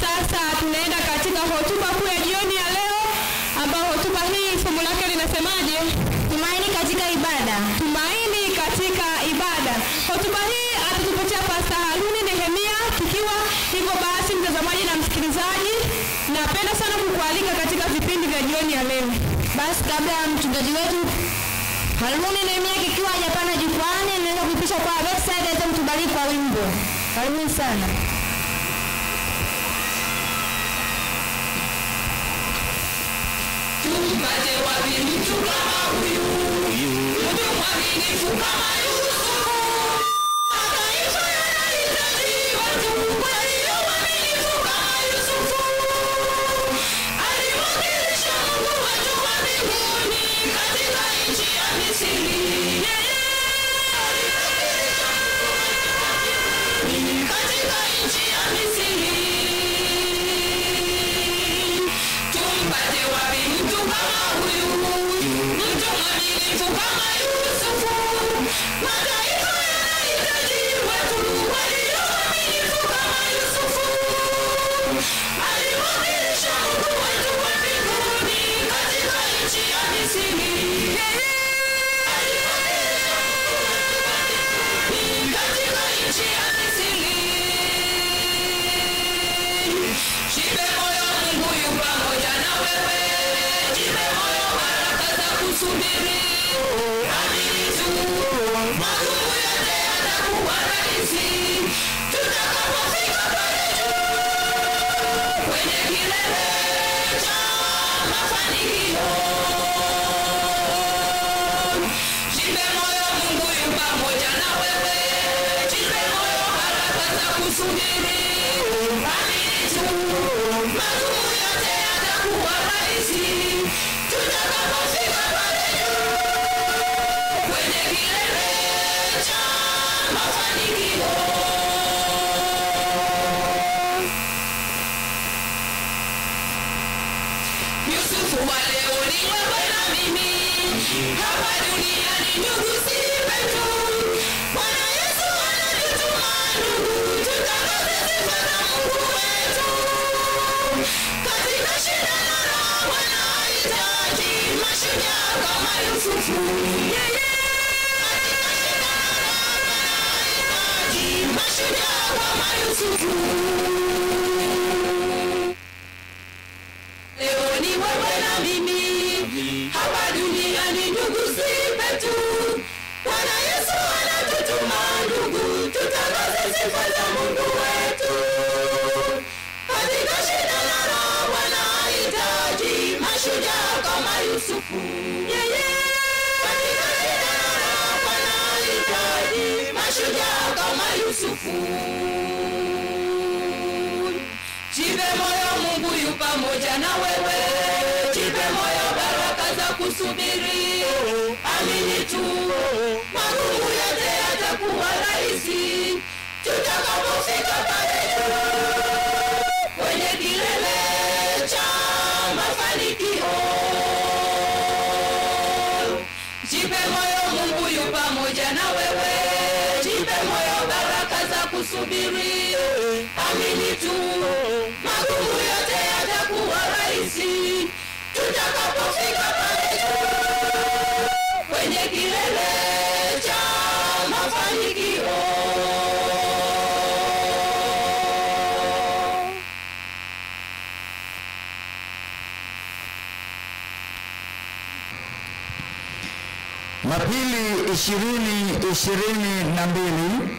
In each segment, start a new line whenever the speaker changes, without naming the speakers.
sasa tunaenda katika hotuba kuu ya jioni ya leo, ambayo hotuba hii somo lake linasemaje?
Tumaini katika ibada.
Tumaini katika ibada. Hotuba hii atatupatia Pasta Haruni Nehemia. Tukiwa hivyo basi, mtazamaji na msikilizaji, napenda sana kukualika katika vipindi vya jioni ya leo.
Basi kabla ya mchungaji wetu Haruni Nehemia kikiwa hajapanda jukwani, naweza kuipisha kwa website aweze kutubariki kwa wimbo. Karibuni sana.
Tumpate wapi mtu kama huyu, mtu mwaminifu kama Yusufu? Mataifa yanahitaji watu walio waaminifu kama Yusufu. Alimwakilisha Mungu wetu wa mbinguni katika nchi ya Misri. Yeye alimwakilisha Mungu wetu wa mbinguni katika nchi ya Misri. Tumpate wapi mtu kama huyu, mtu mwaminifu kama Yusufu? Mataifa yanahitaji watu walio waaminifu kama Yusufu. Alimwakilisha Mungu wetu wa mbinguni katika nchi ya Misri. Yeye alimwakilisha Mungu wetu wa mbinguni katika nchi ya Misri. Jipe moyo, Mungu yu pamoja na wewe. Jipe moyo, baraka za kusubiri. Amini tu, magumu yote yatakuwa rahisi. Tutakapofika pale juu, kwenye kilele cha mafanikio. Jipe moyo, Mungu yu pamoja na wewe. Jipe moyo, baraka za kusubiri. Amini tu, magumu yote yatakuwa rahisi. Tutakapofika pale juu, kwenye kilele cha mafanikio. Yusufu wa leo ni wewe na mimi, hapa duniani ndugu si petu. Bwana Yesu anatutuma ndugu, tutangaze sifa za Mungu wetu. Katika shida na raha, Bwana hahitaji mashujaa kama Yusufu. Yeye katika shida na raha, Bwana hahitaji mashujaa kama Yusufu. Leo ni wewe na mimi, hapa duniani ndugu si petu. Bwana Yesu anatutuma ndugu, tutangaze sifa za Mungu wetu. Katika shida na raha, Bwana hahitaji mashujaa kama Yusufu. Yeye katika shida na raha, Bwana hahitaji mashujaa kama Yusufu. Jipe moyo, Mungu yu pamoja na wewe. Jipe moyo, baraka za kusubiri. Amini tu, magumu yote yatakuwa rahisi. Tutakapofika pale juu, kwenye kilele cha mafanikio. Jipe moyo, Mungu yu pamoja na wewe. Jipe moyo, baraka za kusubiri. Amini tu, magumu yote yatakuwa rahisi. Tutakapofika pale juu, kwenye kilele cha mafanikio.
Mapili ishirini ishirini na mbili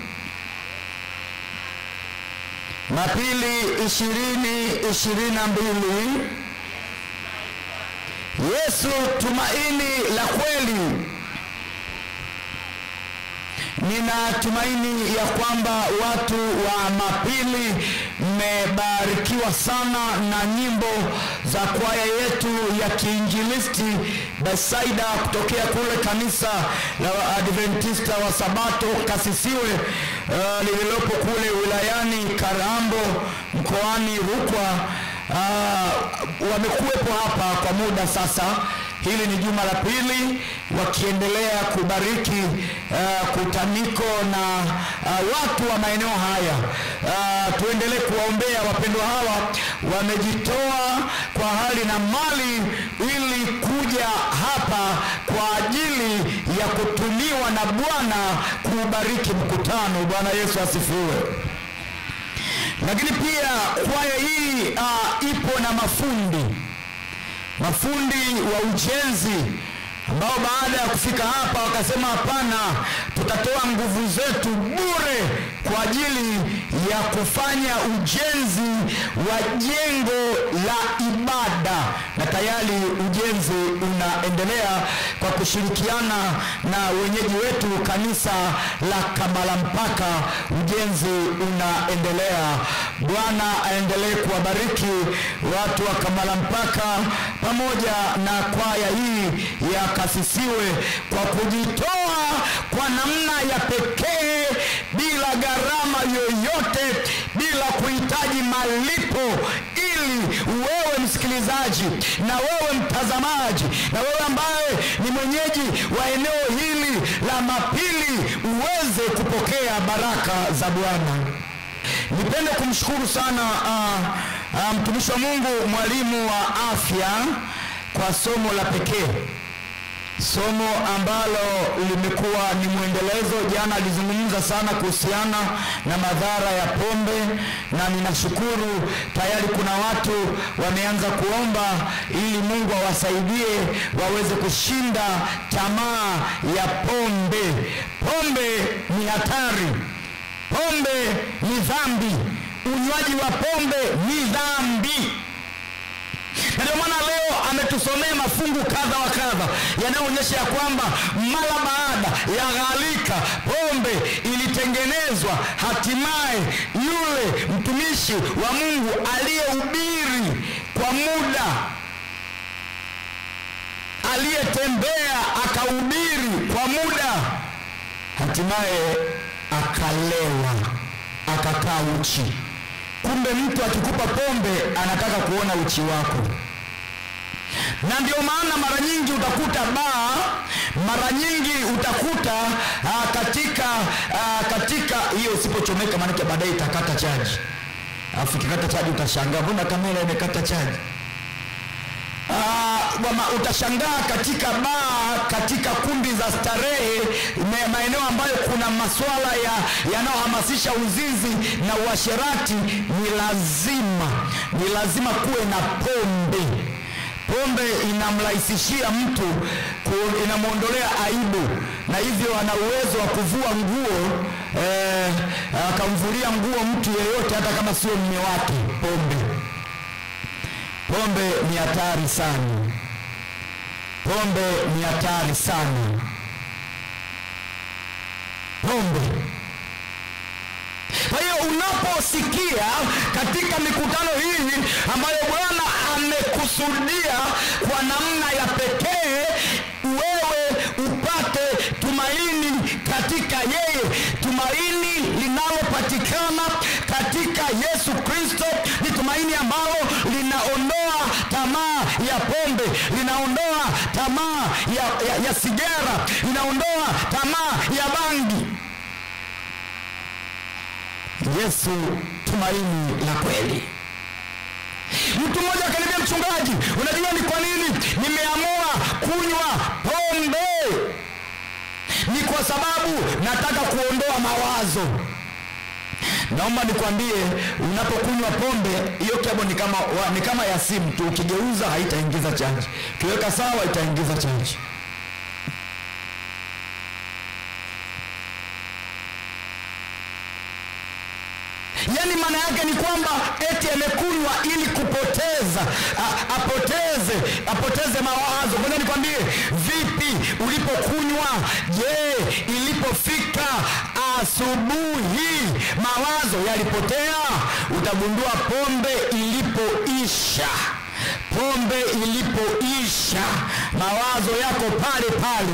Mapili ishirini ishirini na mbili Yesu tumaini la kweli. Nina tumaini ya kwamba watu wa Mapili mmebarikiwa sana na nyimbo za kwaya yetu ya kiinjilisti Besaida kutokea kule kanisa la Waadventista wa Sabato Kasisiwe uh, lililopo kule wilayani Karambo mkoani Rukwa. Uh, wamekuwepo hapa kwa muda sasa. Hili ni juma la pili wakiendelea kubariki uh, kutaniko na uh, watu wa maeneo haya. Uh, tuendelee kuwaombea wapendwa hawa wamejitoa kwa hali na mali ili kuja hapa kwa ajili ya kutumiwa na Bwana kuubariki mkutano. Bwana Yesu asifiwe. Lakini pia kwaya hii uh, ipo na mafundi mafundi wa ujenzi ambao baada ya kufika hapa wakasema hapana, tutatoa nguvu zetu bure kwa ajili ya kufanya ujenzi wa jengo la ibada, na tayari ujenzi unaendelea kwa kushirikiana na wenyeji wetu kanisa la Kamalampaka. Ujenzi unaendelea. Bwana aendelee kuwabariki watu wa Kamalampaka pamoja na kwaya hii ya Kasisiwe kwa kujitoa kwa namna ya pekee bila gharama yoyote, bila kuhitaji malipo, ili wewe msikilizaji na wewe mtazamaji na wewe ambaye ni mwenyeji wa eneo hili la Mapili uweze kupokea baraka za Bwana. Nipende kumshukuru sana uh, uh, mtumishi wa Mungu mwalimu wa afya kwa somo la pekee somo ambalo limekuwa ni mwendelezo. Jana alizungumza sana kuhusiana na madhara ya pombe, na ninashukuru tayari kuna watu wameanza kuomba ili Mungu awasaidie waweze kushinda tamaa ya pombe. Pombe ni hatari, pombe ni dhambi, unywaji wa pombe ni dhambi na ndio maana leo ametusomea mafungu kadha wa kadha yanayoonyesha ya kwamba mara baada ya gharika pombe ilitengenezwa, hatimaye yule mtumishi wa Mungu aliyehubiri kwa muda, aliyetembea akahubiri kwa muda, hatimaye akalewa, akakaa uchi. Kumbe mtu akikupa pombe anataka kuona uchi wako, na ndio maana mara nyingi utakuta baa, mara nyingi utakuta aa, katika aa, katika hiyo usipochomeka, maanake baadaye itakata chaji, alafu ikikata chaji utashangaa, mbona kamera imekata chaji? Uh, wama, utashangaa katika baa, katika kumbi za starehe, ma- maeneo ambayo kuna masuala ya yanayohamasisha uzinzi na uasherati, ni lazima ni lazima kuwe na pombe. Pombe inamrahisishia mtu ku- inamwondolea aibu, na hivyo ana uwezo wa kuvua nguo eh, akamvulia nguo mtu yeyote, hata kama sio mme wake. Pombe pombe ni hatari sana, pombe ni hatari sana, pombe. Kwa hiyo unaposikia katika mikutano hii ambayo Bwana amekusudia kwa namna ya pekee wewe upate tumaini katika yeye, tumaini linalopatikana katika Yesu Kristo ni tumaini ambalo linaondoa tamaa ya pombe, linaondoa tamaa ya, ya, ya sigara, linaondoa tamaa ya bangi. Yesu tumaini la kweli. Mtu mmoja akaniambia, mchungaji, unajua ni kwa nini nimeamua kunywa pombe? Ni kwa sababu nataka kuondoa mawazo. Naomba nikwambie, unapokunywa pombe hiyo kebo ni kama, wa, ni kama ya simu tu, ukigeuza haitaingiza chaji, ukiweka sawa itaingiza chaji. yaani maana yake ni kwamba eti amekunywa ili kupoteza a, apoteze apoteze mawazo ngoja nikwambie vipi ulipokunywa je ilipofika asubuhi mawazo yalipotea utagundua pombe ilipoisha pombe ilipoisha mawazo yako pale pale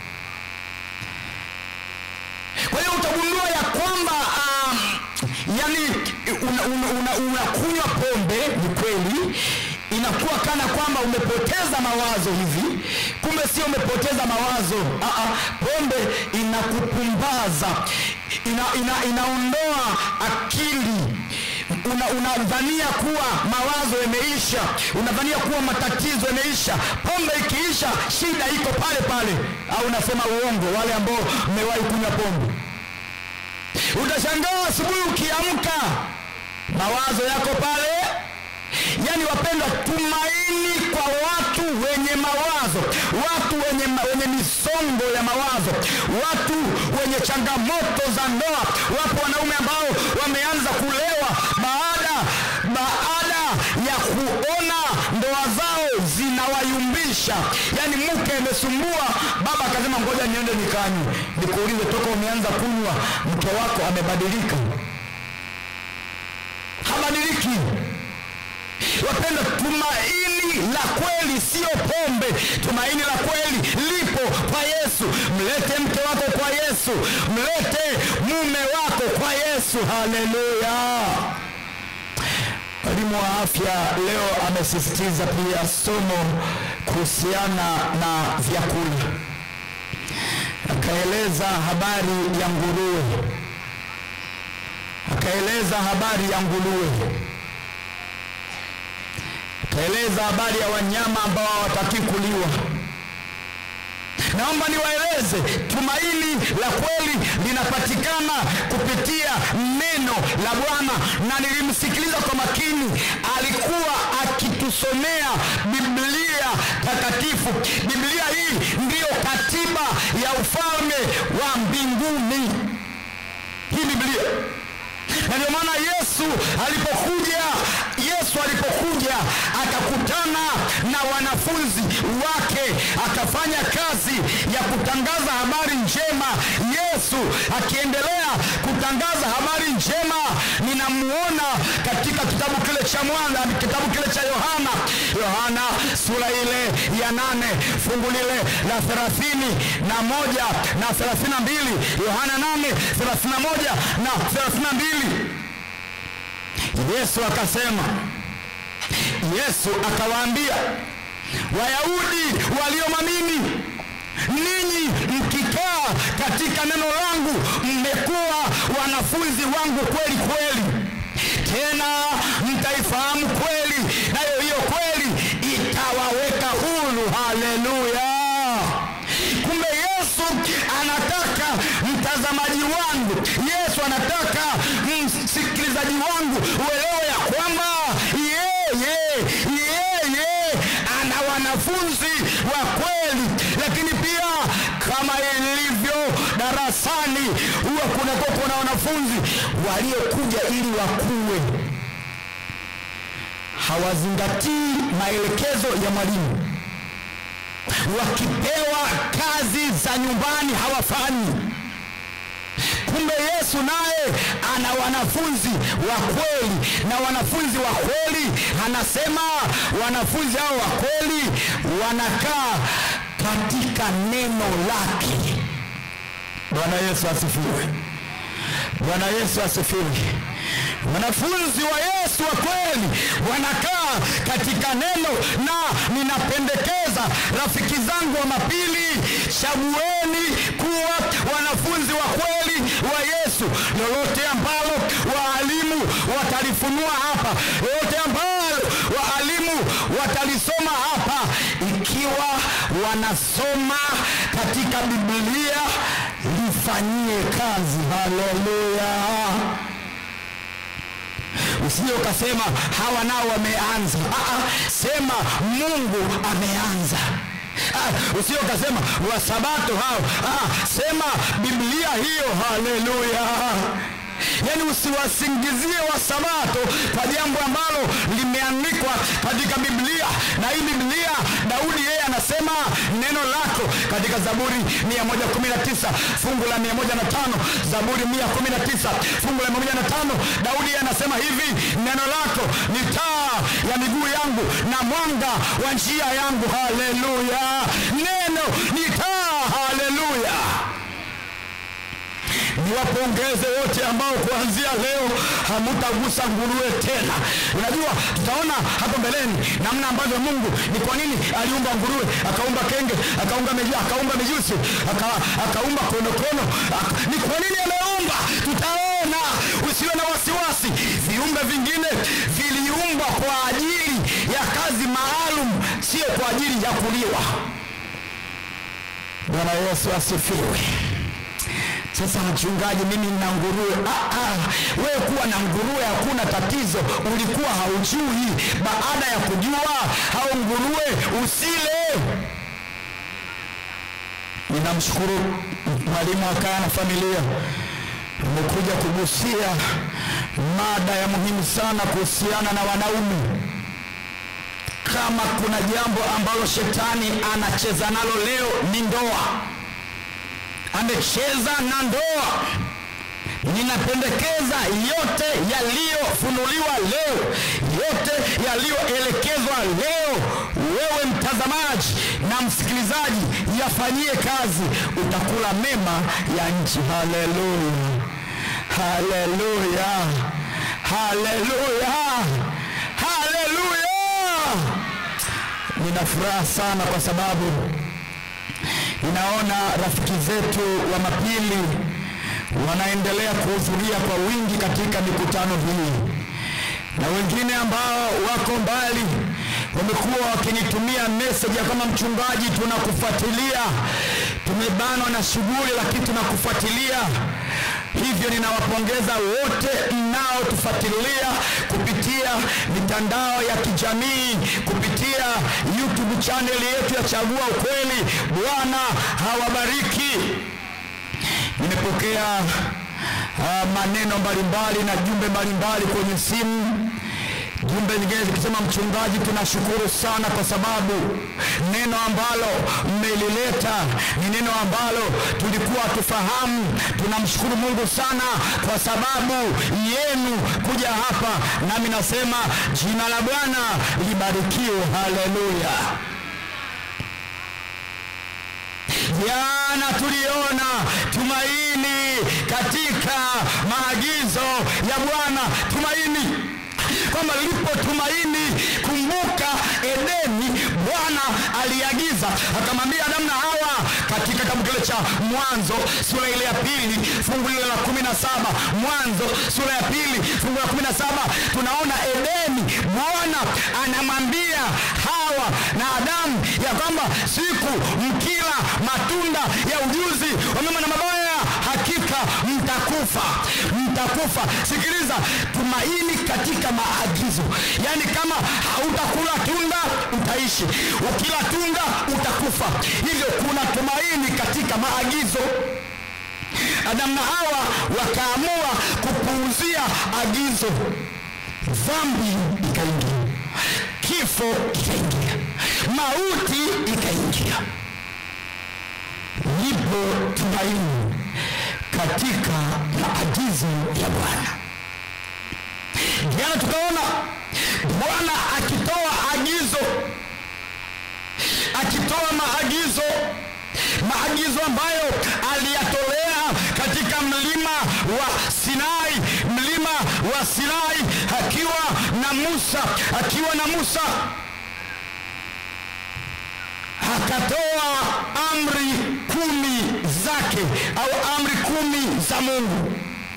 kwa hiyo utagundua ya kwamba um, yani unakunywa una, una, unakunywa pombe ni kweli inakuwa kana kwamba umepoteza mawazo hivi kumbe sio umepoteza mawazo Aa, pombe inakupumbaza ina, ina, inaondoa akili una, unadhania kuwa mawazo yameisha unadhania kuwa matatizo yameisha pombe ikiisha shida iko pale pale au unasema uongo wale ambao mmewahi kunywa pombe utashangaa asubuhi ukiamka mawazo yako pale yaani wapendwa tumaini kwa watu wenye mawazo watu wenye, ma- wenye misongo ya mawazo watu wenye changamoto za ndoa wapo wanaume ambao wameanza kulewa baada baada ya kuona ndoa zao zinawayumbisha yaani mke amesumbua baba akasema ngoja niende nikanywe nikuulize toka umeanza kunywa mke wako amebadilika habadiliki wapenda tumaini la kweli sio pombe tumaini la kweli lipo kwa yesu mlete mke wako kwa yesu mlete mume wako kwa yesu haleluya mwalimu wa afya leo amesisitiza pia somo kuhusiana na vyakula akaeleza habari ya nguruwe akaeleza habari ya nguruwe akaeleza habari ya wanyama ambao hawataki kuliwa naomba niwaeleze tumaini la kweli linapatikana kupitia neno la bwana na nilimsikiliza kwa makini alikuwa akitusomea biblia takatifu biblia hii ndiyo katiba ya ufalme wa mbinguni hii biblia na ndio maana yesu alipokuja yesu alipokuja akakutana na wanafunzi wake akafanya kazi ya kutangaza habari njema yesu akiendelea kutangaza habari njema ninamuona katika kitabu kile cha mwana kitabu kile cha yohana yohana sura ile ya nane fungu lile la thelathini na moja na thelathini na mbili yohana nane thelathini na moja na thelathini na mbili yesu akasema yesu akawaambia wayahudi waliomamini ninyi mkikaa katika neno langu mmekuwa wanafunzi wangu kweli kweli tena mtaifahamu kweli nayo hiyo kweli itawaweka huru haleluya kumbe yesu anataka mtazamaji wangu yesu anataka msikilizaji wangu uelewe ya kwamba yeye yeye ana wanafunzi wa kweli lakini pia kama ilivyo darasani huwa kunakuwa kuna wanafunzi waliokuja ili wakuwe hawazingatii maelekezo ya mwalimu wakipewa kazi za nyumbani hawafanyi kumbe yesu naye ana wanafunzi wa kweli na wanafunzi wa kweli anasema wanafunzi hao wa kweli wanakaa katika neno lake bwana yesu asifiwe bwana yesu asifiwe wanafunzi wa yesu wa kweli wanakaa katika neno na ninapendekeza rafiki zangu wa mapili chagueni kuwa wanafunzi wa kweli wa yesu lolote ambalo waalimu watalifunua hapa lolote ambalo waalimu watalisoma hapa ikiwa wanasoma katika biblia lifanyie kazi haleluya usije ukasema hawa nao wameanza Aa, sema mungu ameanza Ah, usije ukasema wasabato hao Aa, sema biblia hiyo haleluya yaani usiwasingizie wasabato kwa jambo ambalo limeandikwa katika biblia na hii biblia daudi yeye anasema neno lako katika zaburi 119 fungu la 105 zaburi 119 fungu la 105 daudi yeye anasema hivi neno lako ni taa ya miguu yangu na mwanga wa njia yangu haleluya neno ni taa haleluya niwapongeze wote ambao kuanzia leo hamutagusa nguruwe tena unajua tutaona hapo mbeleni namna ambavyo mungu ni kwa nini aliumba nguruwe akaumba kenge akaumba meju, akaumba mijusi aka, akaumba konokono aka, ni kwa nini ameumba tutaona usiwe na wasiwasi viumbe vingine viliumbwa kwa ajili ya kazi maalum sio kwa ajili ya kuliwa bwana yesu asifiwe sasa mchungaji mimi nina nguruwe ah, ah, wewe kuwa na nguruwe hakuna tatizo ulikuwa haujui baada ya kujua hao nguruwe usile ninamshukuru mwalimu wa kaya na familia umekuja kugusia mada ya muhimu sana kuhusiana na wanaume kama kuna jambo ambalo shetani anacheza nalo leo ni ndoa amecheza na ndoa ninapendekeza yote yaliyofunuliwa leo yote yaliyoelekezwa leo wewe mtazamaji na msikilizaji yafanyie kazi utakula mema ya nchi haleluya haleluya haleluya haleluya nina furaha sana kwa sababu ninaona rafiki zetu wa mapili wanaendelea kuhudhuria kwa wingi katika mikutano hii na wengine ambao wako mbali wamekuwa wakinitumia meseji ya kama mchungaji tunakufuatilia tumebanwa na shughuli lakini tunakufuatilia hivyo ninawapongeza wote mnaotufuatilia kupitia mitandao ya kijamii kupitia youtube chaneli yetu ya chagua ukweli bwana hawabariki nimepokea uh, maneno mbalimbali na jumbe mbalimbali kwenye simu jumbe nyingine zikisema mchungaji tunashukuru sana kwa sababu neno ambalo mmelileta ni neno ambalo tulikuwa tufahamu tunamshukuru mungu sana kwa sababu yenu kuja hapa nami nasema jina la bwana libarikiwe haleluya jana tuliona tumaini katika maagizo ya bwana tumaini kwamba lipo tumaini kumbuka edeni bwana aliagiza akamwambia adamu na hawa katika kitabu kile cha mwanzo sura ile ya pili fungu lile la kumi na saba mwanzo sura ya pili fungu la kumi na saba tunaona edeni bwana anamwambia hawa na adamu ya kwamba siku mkila matunda ya ujuzi wa mema na mabaya hakika mtakufa mtakufa sikiliza tumaini katika maagizo yaani kama hautakula tunda utaishi ukila tunda utakufa hivyo kuna tumaini katika maagizo adamu na hawa wakaamua kupuuzia agizo dhambi ikaingia kifo ikaingia mauti ikaingia lipo tumaini katika maagizo ya bwana jana tukaona bwana akitoa agizo akitoa maagizo maagizo ambayo aliyatolea katika mlima wa sinai mlima wa sinai akiwa na musa akiwa na musa akatoa amri kumi zake au amri kumi za mungu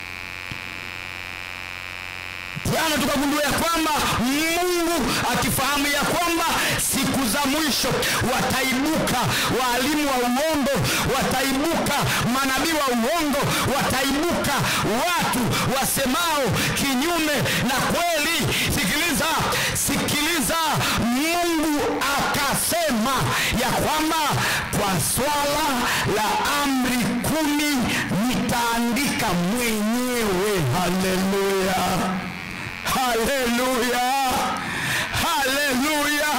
jana tukagundua ya kwamba mungu akifahamu ya kwamba siku za mwisho wataibuka waalimu wa uongo wataibuka manabii wa uongo wataibuka watu wasemao kinyume na kweli sikiliza sikiliza mungu akasema ya kwamba kwa swala la amri kumi nitaandika mwenyewe haleluya haleluya haleluya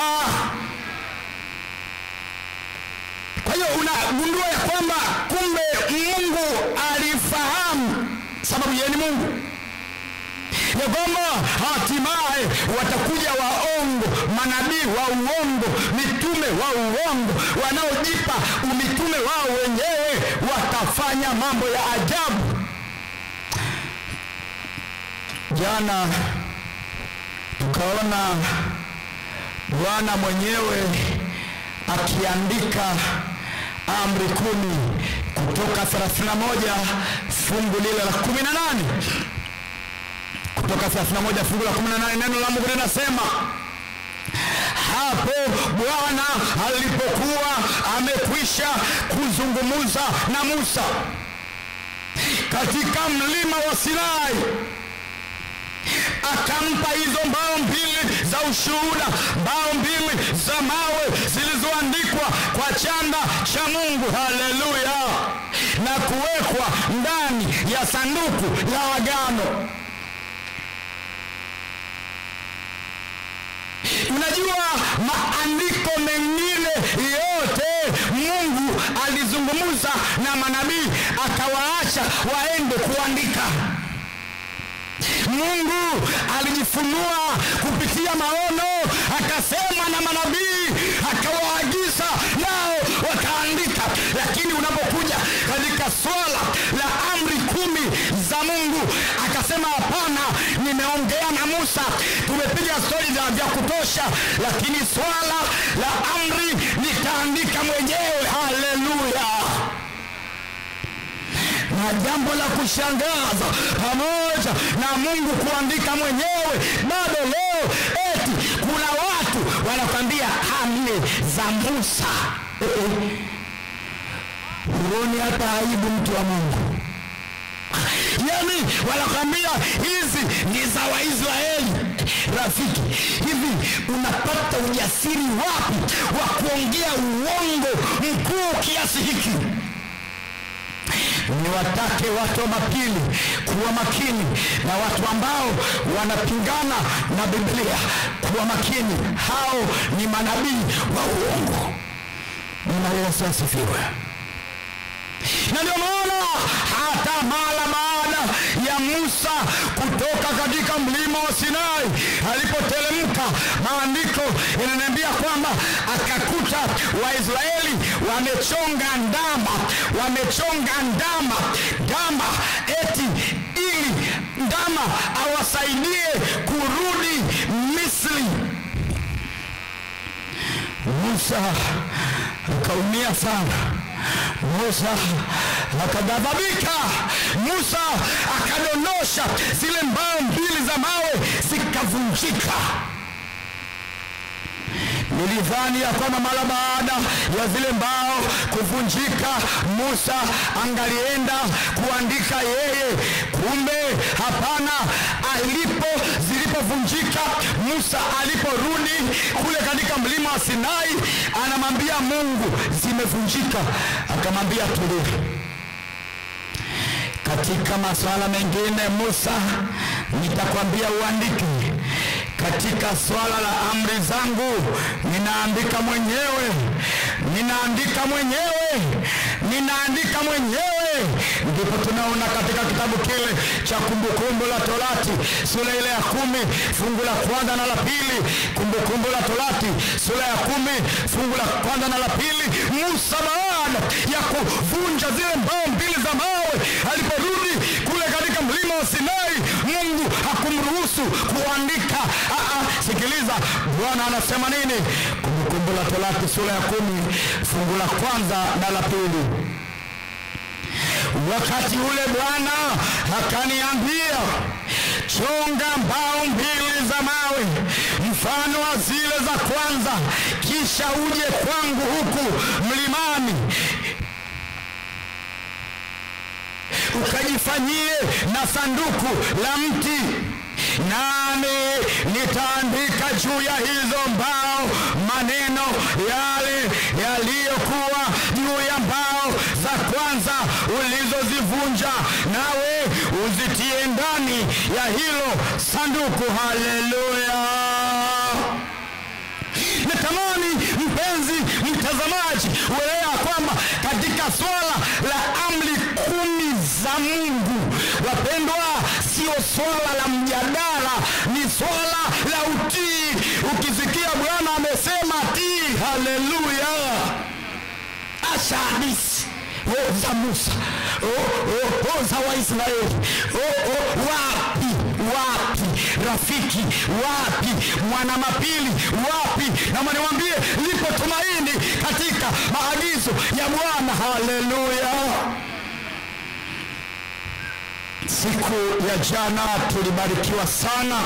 kwa hiyo unagundua ya kwamba kumbe mungu alifahamu sababu yeye ni mungu ya kwamba hatimaye watakuja waongo manabii wa uongo mitume wa uongo wanaojipa umitume wao wenyewe watafanya mambo ya ajabu jana tukaona bwana mwenyewe akiandika amri kumi kutoka 31 fungu lile la 18 kutoka 31 fungu la 18 neno la mungu linasema hapo bwana alipokuwa amekwisha kuzungumza na musa katika mlima wa sinai akampa hizo mbao mbili za ushuhuda mbao mbili za mawe zilizoandikwa kwa chanda cha mungu haleluya na kuwekwa ndani ya sanduku la agano unajua maandiko mengine yote mungu alizungumza na manabii akawaacha waende kuandika mungu alijifunua kupitia maono akasema na manabii akawaagiza nao wakaandika lakini unapokuja katika swala la amri kumi za mungu akasema hapana nimeongea na musa tumepiga stori za vya kutosha lakini swala la amri nitaandika mwenyewe haleluya na jambo la kushangaza pamoja na mungu kuandika mwenyewe bado leo eti kuna watu wanakwambia amri za musa Eh, eh. huoni hata aibu mtu wa mungu yani wanakwambia hizi ni za waisraeli rafiki hivi unapata ujasiri wapi wa kuongea uongo mkuu kiasi hiki niwatake watu wa mapili kuwa makini na watu ambao wanapingana na biblia kuwa makini hao ni manabii wa uongo bwana yesu asifiwe na ndio maana hata mara baada ya musa kutoka katika mlima wa sinai alipoteremka maandiko inaniambia kwamba akakuta waisraeli wamechonga ndama wamechonga ndama ndama eti ili ndama awasaidie kurudi misri musa akaumia sana musa akaghadhabika musa akadondosha zile mbao mbili za mawe zikavunjika nilidhani ya kwamba mara baada ya zile mbao kuvunjika musa angalienda kuandika yeye kumbe hapana alipo zilipovunjika musa aliporudi kule katika mlima wa sinai anamwambia mungu zimevunjika akamwambia tulia katika masuala mengine musa nitakwambia uandike katika swala la amri zangu ninaandika mwenyewe ninaandika mwenyewe ninaandika mwenyewe ndipo tunaona katika kitabu kile cha kumbukumbu la torati sura ile ya kumi fungu la kwanza na la pili kumbukumbu la torati sura ya kumi fungu la kwanza na la pili musa baada ya kuvunja zile mbao mbili za mawe aliporudi kule katika mlima wa sinai mungu hakumruhusu kuandika Aa, sikiliza bwana anasema nini kumbukumbu la torati sura ya kumi fungu la kwanza na la pili wakati ule bwana akaniambia chonga mbao mbili za mawe mfano wa zile za kwanza kisha uje kwangu huku mlimani ukajifanyie na sanduku la mti nami nitaandika juu ya hizo mbao maneno yale yaliyokuwa juu ya mbao za kwanza ulizozivunja nawe uzitie ndani ya hilo sanduku haleluya natamani mpenzi mtazamaji uelewa kwamba katika swala la amri kumi za mungu wapendwa sio swala la mjadala ni swala la utii ukisikia bwana amesema tii haleluya acha hadisi oh, za musa oh, oh, oh, za waisraeli oh, oh, wapi wapi rafiki wapi mwanamapili wapi nama niwambie lipo tumaini katika maagizo ya bwana haleluya siku ya jana tulibarikiwa sana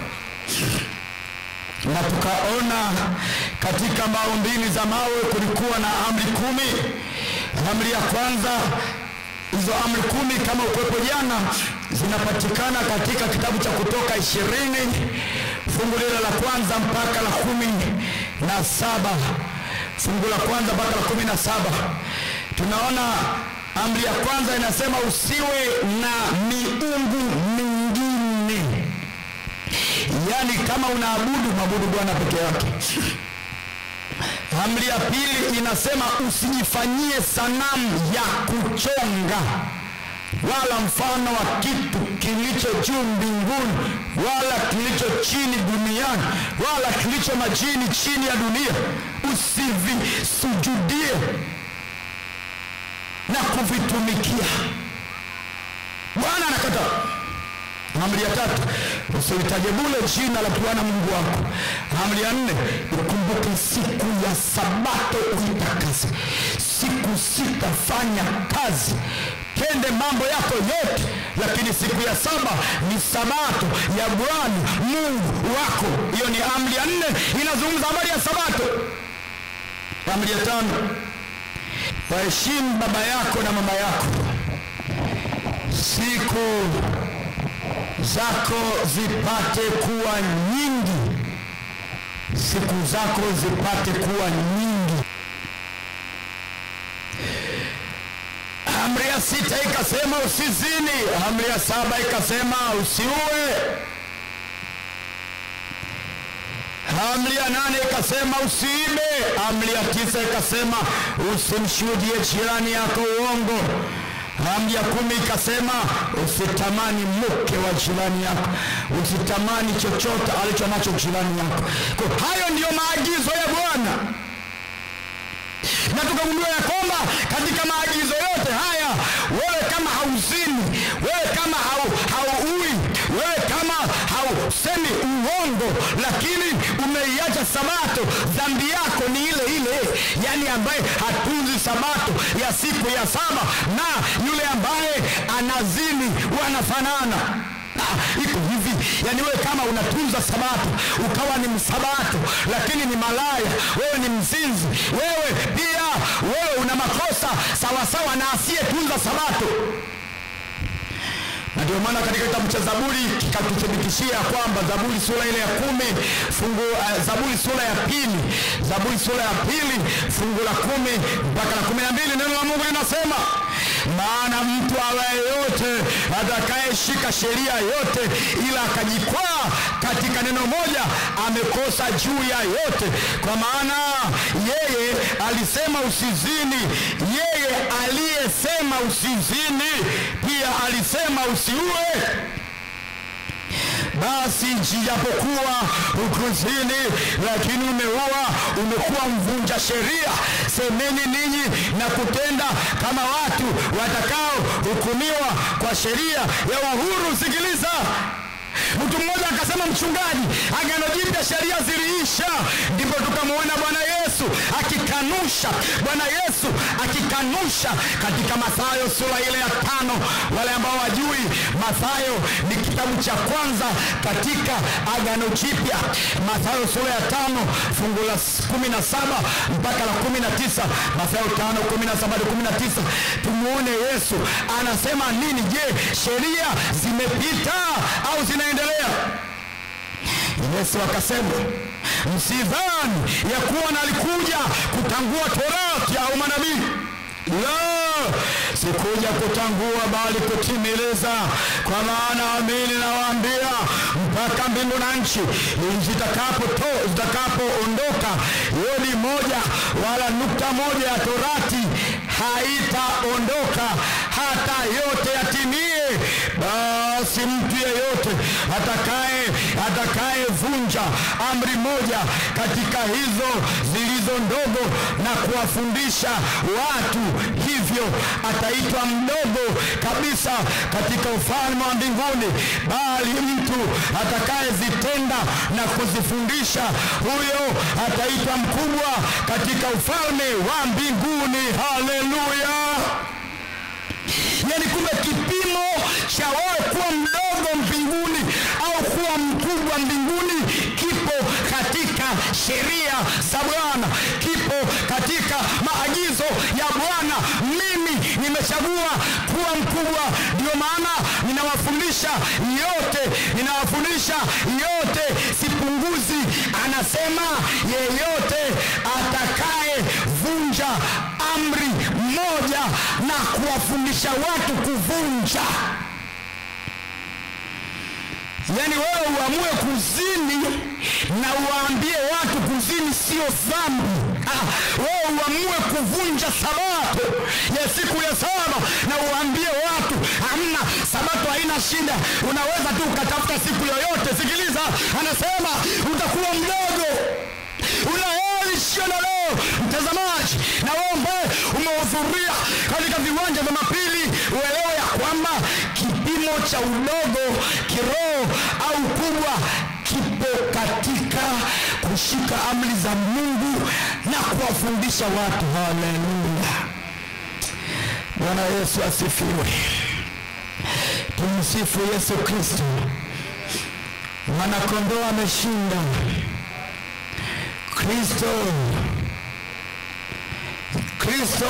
na tukaona katika maumbili za mawe kulikuwa na amri kumi amri ya kwanza hizo amri kumi kama ukwepo jana zinapatikana katika kitabu cha kutoka ishirini fungu lile la kwanza mpaka la kumi na saba fungu la kwanza mpaka la kumi na saba tunaona amri ya kwanza inasema usiwe na miungu mingine yaani kama unaabudu mwabudu bwana peke yake amri ya pili inasema usijifanyie sanamu ya kuchonga wala mfano wa kitu kilicho juu mbinguni wala kilicho chini duniani wala kilicho majini chini ya dunia usivisujudie na kuvitumikia bwana anakataa amri ya tatu usilitaje bule jina la bwana mungu wako amri ya nne ukumbuke siku ya sabato uitakase siku sitafanya kazi tende mambo yako yote lakini siku ya saba ni sabato ya bwana mungu wako hiyo ni amri ya nne inazungumza habari ya sabato amri ya tano waheshimu baba yako na mama yako siku zako zipate kuwa nyingi siku zako zipate kuwa nyingi amri ya sita ikasema usizini amri ya saba ikasema usiue amri ya nane ikasema usiibe amri ya tisa ikasema usimshuhudie jirani yako uongo amri ya kumi ikasema usitamani mke wa jirani yako usitamani chochote alicho nacho jirani yako kwa hayo ndiyo maagizo ya bwana na tukagundua ya kwamba katika maagizo yote haya wewe kama hauzini wewe kama hau- hauui wewe kama hausemi uongo lakini umeiacha sabato dhambi yako ni ile ile yaani ambaye hatunzi sabato ya siku ya saba na yule ambaye anazini wanafanana Ah, iko hivi yani wewe kama unatunza sabato ukawa ni msabato lakini ni malaya wewe ni mzinzi wewe pia wewe una makosa sawasawa na asiyetunza sabato na ndio maana katika kitabu cha zaburi kikatuthibitishia kwamba zaburi sura ile ya kumi fungu uh, zaburi sura ya pili zaburi sura ya pili fungu la kumi mpaka la kumi na mbili neno la mungu linasema maana mtu awaye yote atakayeshika sheria yote ila akajikwaa katika neno moja amekosa juu ya yote kwa maana yeye alisema usizini yeye aliyesema usizini pia alisema usiue basi jijapokuwa ukuzini lakini umeua umekuwa mvunja sheria semeni ninyi na kutenda kama watu watakao hukumiwa kwa sheria ya uhuru sikiliza mtu mmoja akasema mchungaji agano jipya sheria ziliisha ndipo tukamwona bwana yesu akikanusha bwana yesu akikanusha katika mathayo sura ile ya tano wale ambao wajui mathayo ni kitabu cha kwanza katika agano jipya mathayo sura ya tano fungu la kumi na saba mpaka la kumi na tisa mathayo tano kumi na saba hadi kumi na tisa tumwone yesu anasema nini je sheria zimepita au zinaendelea yesu akasema msidhani ya kuwa nalikuja kutangua torati au manabii la sikuja kutangua bali kutimiliza kwa maana amini nawaambia mpaka mbingu na nchi zitakapoondoka zitakapo yodi moja wala nukta moja ya torati haitaondoka hata yote yatimie basi mtu yeyote atakaye atakayevunja amri moja katika hizo zilizo ndogo na kuwafundisha watu hivyo ataitwa mdogo kabisa katika ufalme wa mbinguni bali mtu atakayezitenda na kuzifundisha huyo ataitwa mkubwa katika ufalme wa mbinguni haleluya yani kumbe kipimo cha wewe kuwa mdogo mbinguni au kuwa mkubwa mbinguni kipo katika sheria za bwana kipo katika maagizo ya bwana mimi nimechagua kuwa mkubwa ndio maana ninawafundisha yote ninawafundisha yote sipunguzi anasema yeyote atakaye vunja amri moja na kuwafundisha watu kuvunja yaani wewe uamue kuzini na uwaambie watu kuzini sio dhambi ah, wewe uamue kuvunja sabato ya siku ya saba na uwaambie watu hamna sabato haina shida unaweza tu ukatafuta siku yoyote sikiliza anasema utakuwa mdogo una heri jioni ya leo mtazamaji na wewe ambaye umehudhuria katika viwanja vya mapili uelewe ya kwamba kipimo cha udogo kiroho au kubwa kipo katika kushika amri za mungu na kuwafundisha watu haleluya bwana yesu asifiwe tumsifu yesu kristo mwanakondoo ameshinda kristo kristo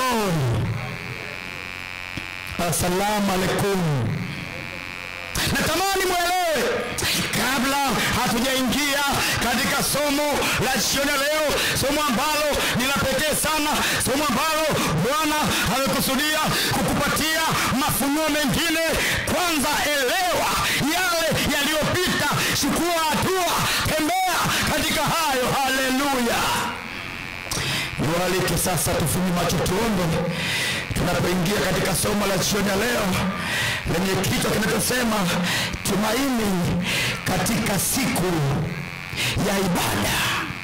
assalamu alaikum natamani mwelewe kabla hatujaingia katika somo la jioni ya leo somo ambalo ni la pekee sana somo ambalo bwana amekusudia kukupatia mafunuo mengine kwanza elewa yale yaliyopita chukua hatua tembea katika hayo haleluya niwaalike sasa tufunye macho tuombe tunapoingia katika somo la jioni ya leo lenye kichwa kinachosema tumaini katika siku ya ibada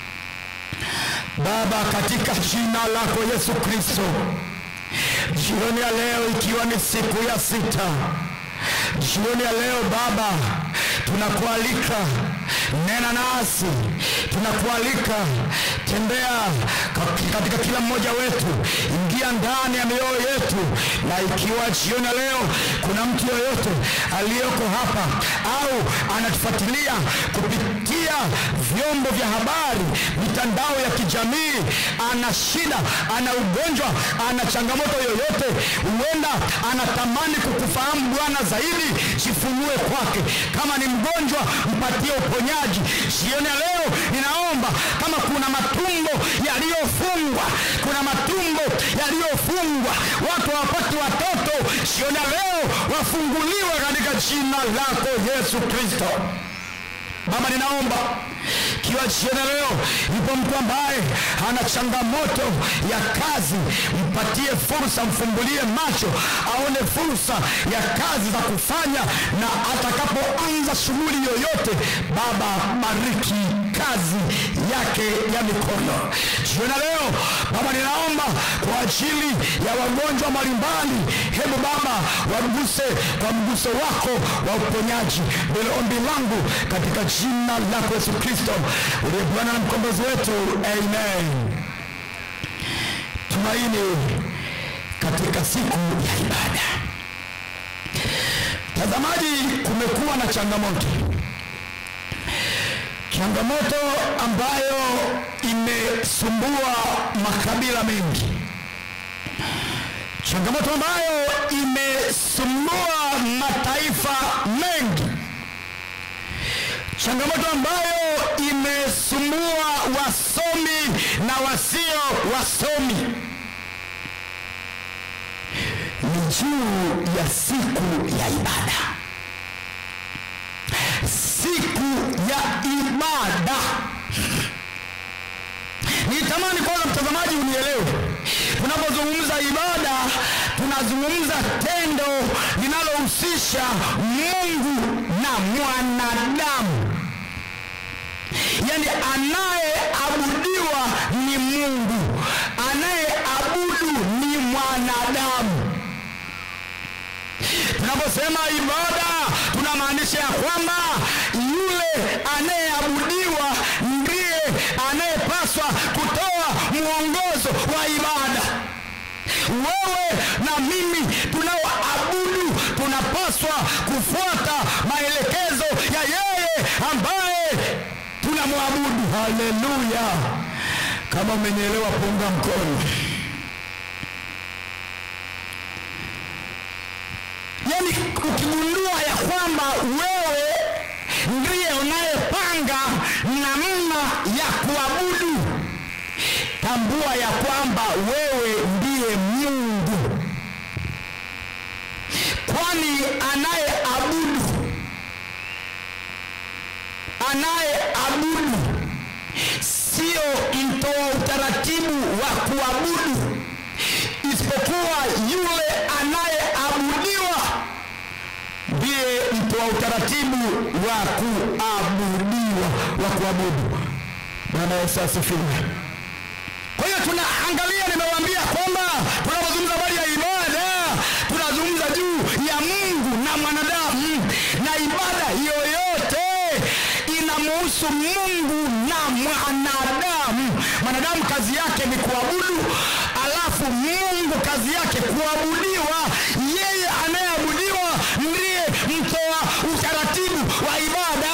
baba katika jina lako yesu kristo jioni ya leo ikiwa ni siku ya sita jioni ya leo baba tunakualika nena nasi tunakualika tembea ka- katika kila mmoja wetu ingia ndani ya mioyo yetu na ikiwa jioni ya leo kuna mtu yoyote aliyoko hapa au anatufuatilia kupitia vyombo vya habari mitandao ya kijamii ana shida ana ugonjwa ana changamoto yoyote huenda anatamani kukufahamu bwana zaidi jifunue kwake kama ni mgonjwa mpatie uponyaji jioni ya leo ninaomba kama kuna matumbo yaliyofungwa kuna matumbo yaliyofungwa watu hawapati watoto jioni ya leo wafunguliwe katika jina lako yesu kristo baba ninaomba kiwa jioni ya leo yupo mtu ambaye ana changamoto ya kazi mpatie fursa mfungulie macho aone fursa ya kazi za kufanya na atakapoanza shughuli yoyote baba bariki kazi yake ya mikono jioni ya leo baba ninaomba kwa ajili ya wagonjwa mbalimbali hebu baba waguse kwa mguso wako wa uponyaji ndilo ombi langu katika jina lako yesu kristo uliye bwana na mkombozi wetu amen tumaini katika siku ya ibada tazamaji kumekuwa na changamoto changamoto ambayo imesumbua makabila mengi changamoto ambayo imesumbua mataifa mengi changamoto ambayo imesumbua wasomi na wasio wasomi ni juu ya siku ya ibada siku ya ibada nitamani kwanza mtazamaji unielewe tunapozungumza ibada tunazungumza tendo linalohusisha mungu na mwanadamu yaani anayeabudiwa ni mungu anayeabudu ni mwanadamu tunaposema ibada tunamaanisha ya kwamba yule anayeabudiwa ndiye anayepaswa kutoa mwongozo wa ibada wewe na mimi tunaoabudu tunapaswa kufuata maelekezo ya yeye ambaye tunamwabudu haleluya kama umenielewa punga mkono yaani ukigundua ya kwamba wewe ndiye unayepanga namna ya kuabudu tambua ya kwamba wewe ndiye mungu kwani anayeabudu anayeabudu sio mtoa utaratibu wa kuabudu isipokuwa yule anayeabudiwa ndiye mtoa utaratibu wa kuabudiwa wa kuabudu bwana yesu asifiwe kwa hiyo tunaangalia nimewaambia kwamba tunapozungumza habari ya ibada tunazungumza juu ya mungu na mwanadamu na ibada yoyote inamuhusu mungu na mwanadamu mwanadamu kazi yake ni kuabudu alafu mungu kazi yake kuabudiwa yeye anayeabudiwa ndiye mtoa utaratibu wa ibada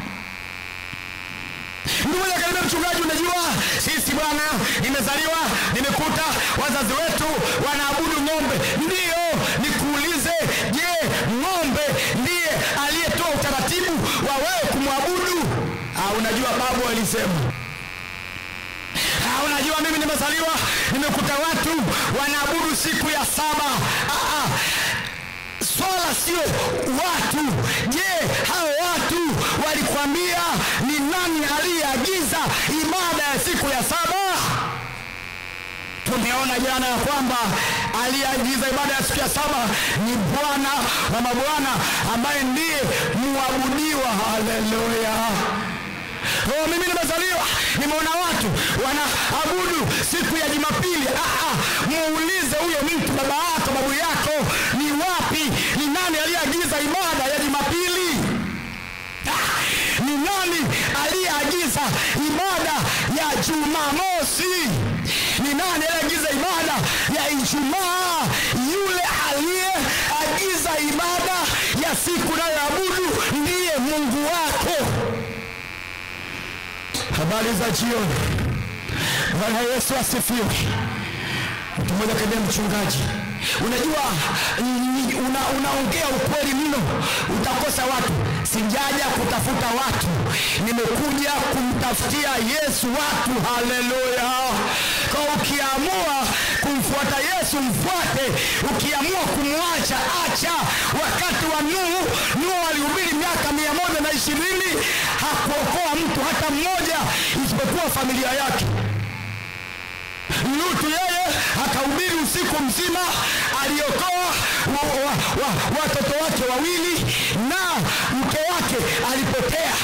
ndugu moja karibu mchungaji unajua sisi bwana nimezaliwa nimekuta wazazi wetu wanaabudu ng'ombe ndiyo nikuulize je ng'ombe ndiye aliyetoa utaratibu wa wewe kumwabudu ah, unajua babu alisema Ah, unajua mimi nimezaliwa nimekuta watu wanaabudu siku ya saba ah, ah. swala sio watu je hao watu walikwambia ni nani aliyeagiza ibada ya siku ya saba tumeona jana ya kwamba aliyeagiza ibada ya siku ya saba ni bwana wa mabwana ambaye ndiye muabudiwa haleluya Oh, mimi nimezaliwa nimeona watu wanaabudu siku ya jumapili ah, ah, muulize huyo mtu baba yako babu yako ni wapi ni nani aliyeagiza ibada ya jumapili ah, ni nani aliyeagiza ibada ya jumamosi ni nani aliyeagiza ibada ya ijumaa yule aliyeagiza ibada ya siku nayoabudu ndiye mungu wako habari za jioni bwana yesu asifiwe mtu mmoja kaambia mchungaji unajua ni- una- unaongea ukweli mno utakosa watu sijaja kutafuta watu nimekuja kumtafutia yesu watu haleluya kwa ukiamua kumfuata yesu mfuate ukiamua kumwacha acha wakati wa nuhu nuhu alihubiri miaka mia moja na ishirini hakuokoa mtu hata mmoja isipokuwa familia yake lutu yeye akahubiri usiku mzima aliokoa wa- wa- wa- watoto wake wawili na mke wake alipotea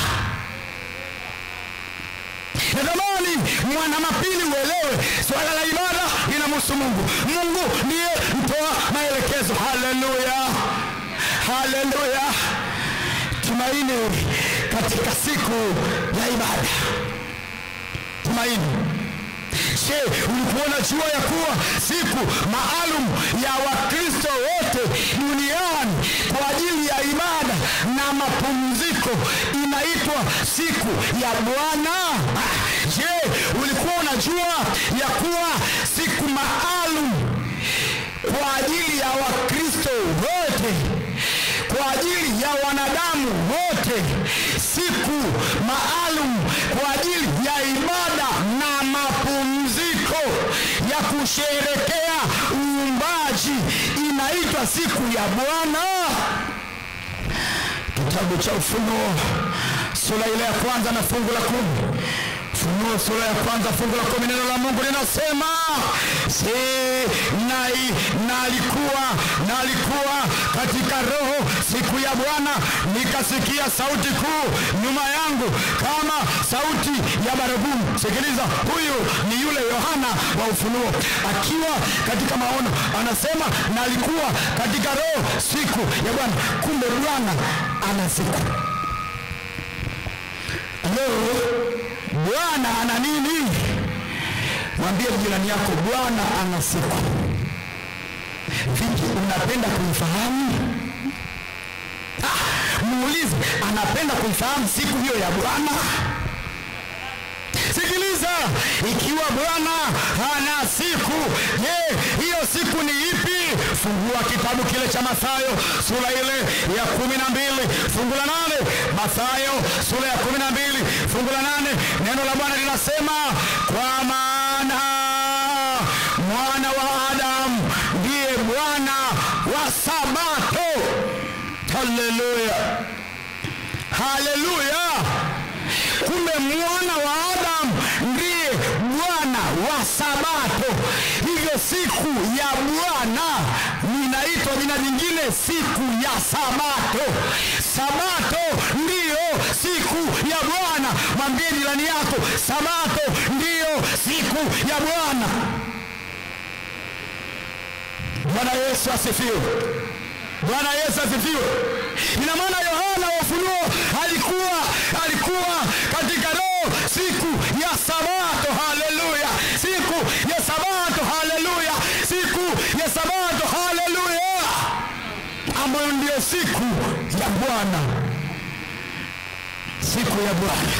natamani mwana mapili uelewe swala la ibada linamhusu mungu mungu ndiye mtoa maelekezo haleluya haleluya tumaini katika siku ya ibada tumaini je ulikuwa unajua ya kuwa siku maalum ya wakristo wote duniani kwa ajili ya ibada na mapumziko inaitwa siku ya bwana Ah, je ulikuwa unajua ya kuwa siku maalum kwa ajili ya wakristo wote kwa ajili ya wanadamu wote siku maalum kwa ajili ya ibada na mapumziko ya kusherekea uumbaji inaitwa siku ya bwana kitabu cha ufunuo sura ile ya kwanza na fungu la kumi Ufunuo sura ya kwanza fungu la kumi neno la Mungu linasema si nai nalikuwa nalikuwa katika roho siku ya Bwana nikasikia sauti kuu nyuma yangu kama sauti ya baragumu. Sikiliza, huyu ni yule Yohana wa Ufunuo akiwa katika maono, anasema nalikuwa katika roho siku ya Bwana. Kumbe Bwana ana siku Leo Bwana ana nini? Mwambie jirani yako, Bwana ana siku. Vipi, unapenda kuifahamu? Ah, muulize anapenda kuifahamu siku hiyo ya bwana sikiliza ikiwa bwana hana siku je hiyo siku ni ipi fungua kitabu kile cha mathayo sura ile ya kumi na mbili fungu la nane mathayo sura ya kumi na mbili fungu la nane neno la bwana linasema kwa maana mwana wa adamu ndiye bwana wa sabato haleluya haleluya kumbe mwana wa adamu ndiye bwana wa sabato hivyo siku ya bwana inaitwa jina jingine siku ya sabato sabato ndiyo siku ya bwana mwambie jirani yako sabato ndiyo siku ya bwana bwana yesu asifiwe bwana yesu asifiwe ina maana yohana wa ufunuo alikuwa alikuwa katika roho siku ya sabato haleluya siku ya sabato haleluya siku ya sabato haleluya ambayo ndiyo siku ya bwana siku ya bwana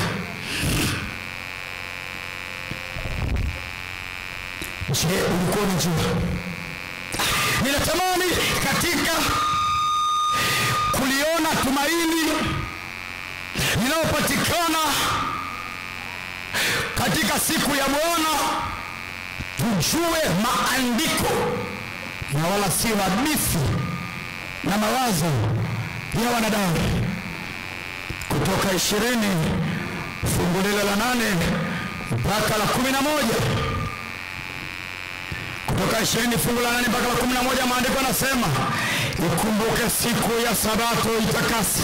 je ulikuwa unajua ninatamani katika kuliona tumaini linalopatikana katika siku ya bwana tujue maandiko na wala si hadithi na mawazo ya wanadamu kutoka ishirini fungu lile la nane mpaka la kumi na moja kutoka ishirini fungu la nane mpaka la kumi na moja maandiko yanasema ikumbuke siku ya sabato itakasi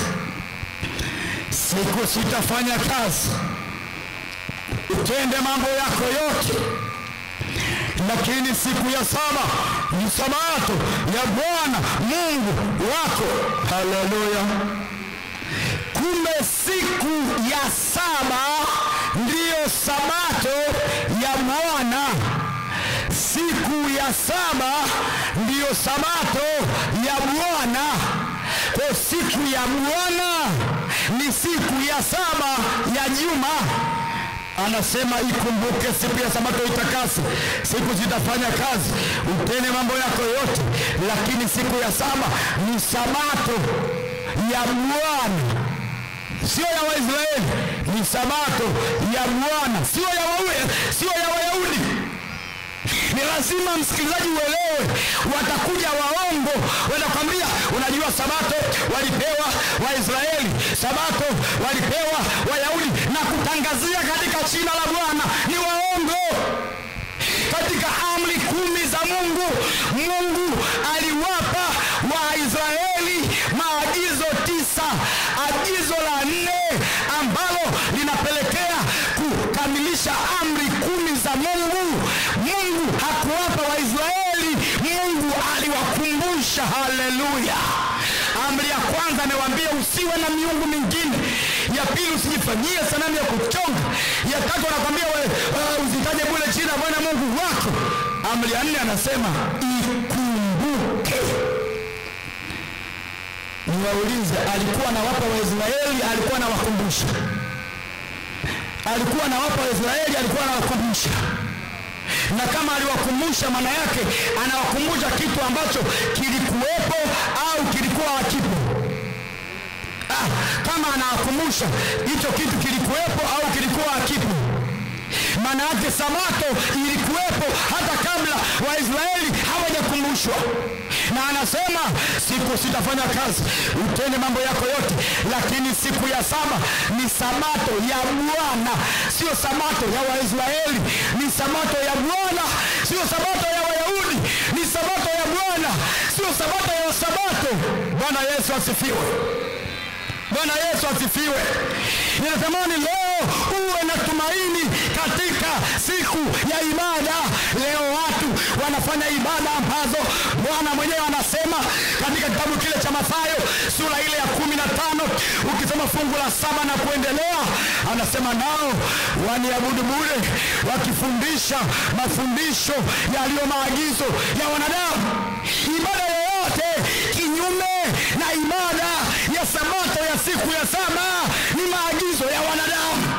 siku sitafanya kazi utende mambo yako yote lakini siku ya saba ni sabato ya bwana mungu wako haleluya kumbe siku ya saba ndiyo sabato ya bwana siku ya saba ndiyo sabato ya bwana kwa siku ya bwana ni siku ya saba ya juma anasema ikumbuke siku ya sabato itakasi siku zitafanya kazi utene mambo yako yote lakini siku ya saba ni sabato ya bwana sio ya waisraeli ni sabato ya bwana sio ya waue sio ya wayahudi ni lazima msikilizaji uelewe watakuja waongo wanakwambia unajua sabato walipewa waisraeli sabato walipewa wayahudi na kutangazia katika jina la bwana ni waongo katika amri kumi za mungu mungu aliwapa waisraeli maagizo tisa agizo la nne ambalo linapelekea kukamilisha amri kumi za mungu mungu hakuwapa waisraeli mungu aliwakumbusha haleluya amri ya kwanza amewambia usiwe na miungu mingine ya pili usijifanyie sanamu ya kuchonga ya tatu anakwambia uh, usitaje bule jina bwana mungu wako amri ya nne anasema ikumbuke niwaulize alikuwa anawapa waisraeli alikuwa anawakumbusha alikuwa anawapa waisraeli alikuwa anawakumbusha na kama aliwakumbusha maana yake anawakumbusha kitu ambacho kilikuwepo au kilikuwa hakipo ah, kama anawakumbusha hicho kitu kilikuwepo au kilikuwa hakipo maana yake sabato ilikuwepo hata kabla waisraeli hawajakumbushwa na anasema siku sitafanya kazi utende mambo yako yote lakini siku ya saba ni sabato ya bwana sio sabato ya waisraeli ni sabato ya bwana sio sabato ya wayahudi ni sabato ya bwana sio sabato ya sabato bwana yesu asifiwe bwana yesu asifiwe ninatamani leo uwe na tumaini katika siku ya ibada leo watu wanafanya ibada ambazo bwana mwenyewe anasema katika kitabu kile cha mathayo sura ile ya kumi na tano ukisoma fungu la saba na kuendelea anasema nao waniabudu bure wakifundisha mafundisho yaliyo maagizo ya wanadamu ibada yoyote kinyume na ibada ya siku ya saba ni maagizo ya wanadamu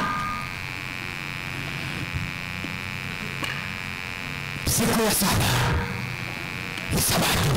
siku ya saba ni sabato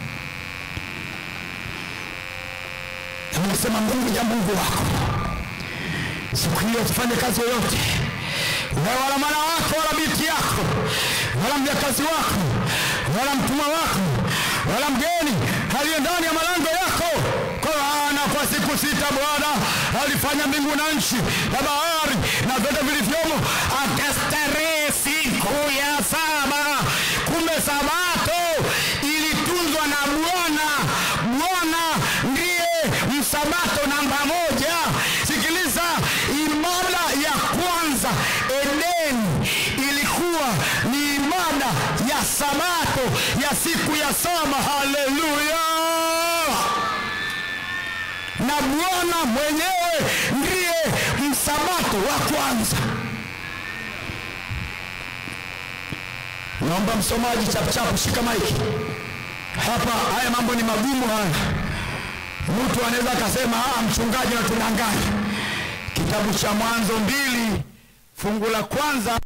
amesema mungu ya mungu wako siku hiyo tufanye kazi yoyote wewe wala mwana wako wala binti yako wala mjakazi wako wala mtumwa wako wala mgeni aliye ndani ya malango yako kwa maana kwa siku sita bwana alifanya mbingu na nchi na bahari na vyote vilivyomo akastarehe siku ya saba kumbe sabato ilitunzwa na bwana bwana ndiye msabato namba moja sikiliza ibada ya kwanza edeni ilikuwa ni ibada ya sabato ya siku ya saba haleluya na bwana mwenyewe ndiye msabato wa kwanza naomba msomaji chapuchapu shika maiki hapa haya mambo ni magumu haya mtu anaweza akasema "Ah, mchungaji natudanganya kitabu cha mwanzo mbili fungu la kwanza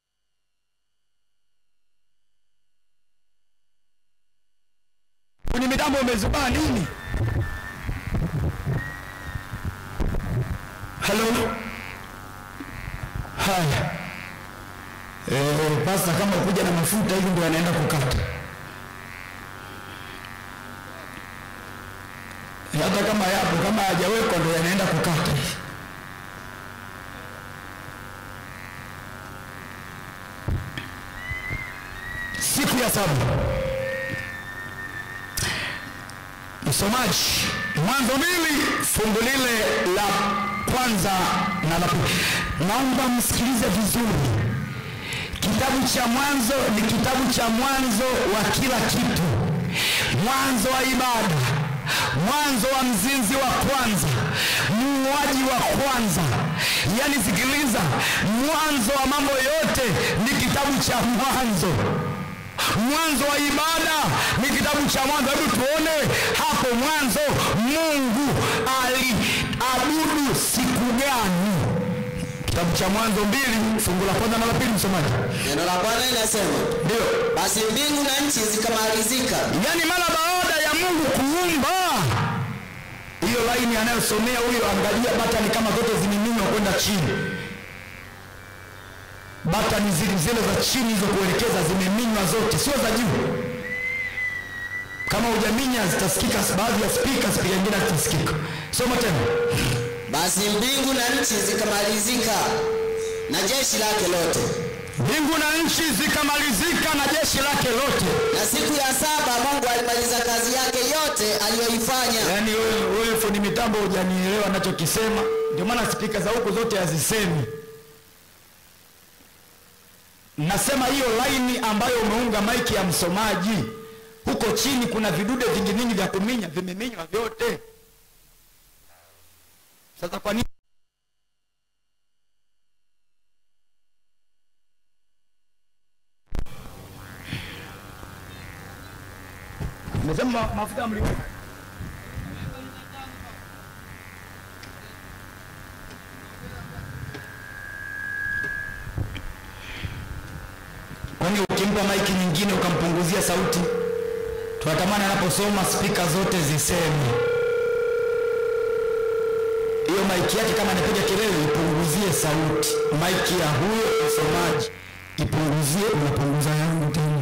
kwenye mitambo umezubaa nini halo haya Eh, pasta kama kuja na mafuta hivi ndio anaenda kukata hata kama yapo kama hajawekwa ndio yanaenda kukata hivi siku ya saba msomaji mwanzo mbili fungu lile la kwanza na la pili naomba msikilize vizuri kitabu cha mwanzo ni kitabu cha mwanzo wa kila kitu mwanzo wa ibada mwanzo wa mzinzi wa kwanza muuaji wa kwanza yaani sikiliza mwanzo wa mambo yote ni kitabu cha mwanzo mwanzo wa ibada ni kitabu cha mwanzo hebu tuone hapo mwanzo mungu aliabudu siku gani kitabu cha mwanzo mbili fungu la kwanza na la pili msomaji
neno la bwana linasema
ndio
basi mbingu na nchi zikamalizika
yaani mara baada ya mungu kuumba hiyo laini anayosomea huyo angalia batani kama zote zimiminywa kwenda chini batani zile zile za chini hizo kuelekeza zimeminywa zote sio za juu kama hujaminya zitasikika baadhi ya spika spika ingine zitasikika soma tena
basi mbingu na nchi zikamalizika na jeshi lake lote
mbingu na nchi zikamalizika na jeshi lake lote
na siku ya saba mungu alimaliza kazi yake yote aliyoifanya
yaani wewe wewe fundi mitambo hujanielewa nachokisema ndio maana spika za huku zote hazisemi nasema hiyo laini ambayo umeunga maiki ya msomaji huko chini kuna vidude vingi vingi vya kuminya vimeminywa vyote sasa kwa nini Nimesema mafuta mliweka kwani ukimpa maiki nyingine ukampunguzia sauti tunatamani anaposoma spika zote ziseme hiyo maiki yake kama anapiga kelele ipunguzie sauti maiki ya huyo msomaji ipunguzie unapunguza yangu tena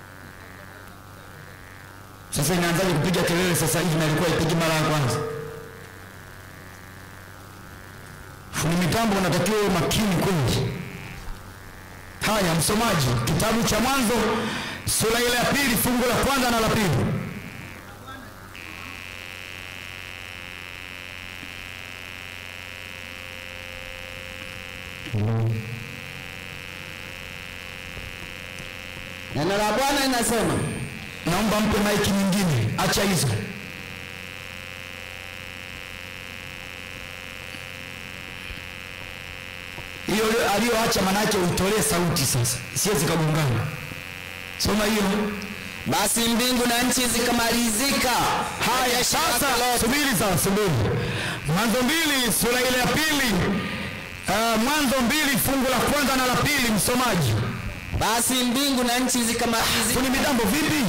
sasa inaanzaje kupiga kelele sasa hivi na ilikuwa ipigi mara ya kwanza fundi mitambo unatakiwa uwe makini kweli haya msomaji kitabu cha mwanzo sura ile ya pili fungu la kwanza na la pili
neno la bwana linasema
naomba mpe maiki nyingine acha hizo hiyo aliyoacha manake uitolee sauti sasa sie zikagongana soma hiyo
basi mbingu na nchi zikamalizika
haya
Jeshi lake
sasa
lote.
subiri sasa subiri Mwanzo mbili sura ile ya pili uh, Mwanzo mbili fungu la kwanza na la pili, msomaji.
basi mbingu na nchi zikamalizika
Fundi mitambo vipi?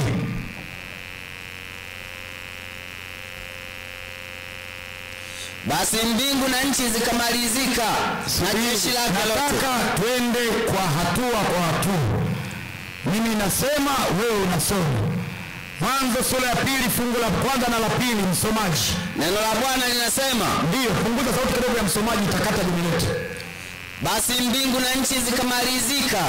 basi mbingu na nchi zikamalizika na jeshi lake lote
Nataka twende kwa hatua kwa hatua. Mimi nasema, wewe unasoma. Mwanzo sura ya pili fungu la kwanza na la pili, msomaji.
neno la bwana linasema
Ndiyo, punguza sauti kidogo ya msomaji, itakata jumi letu.
basi mbingu na nchi zikamalizika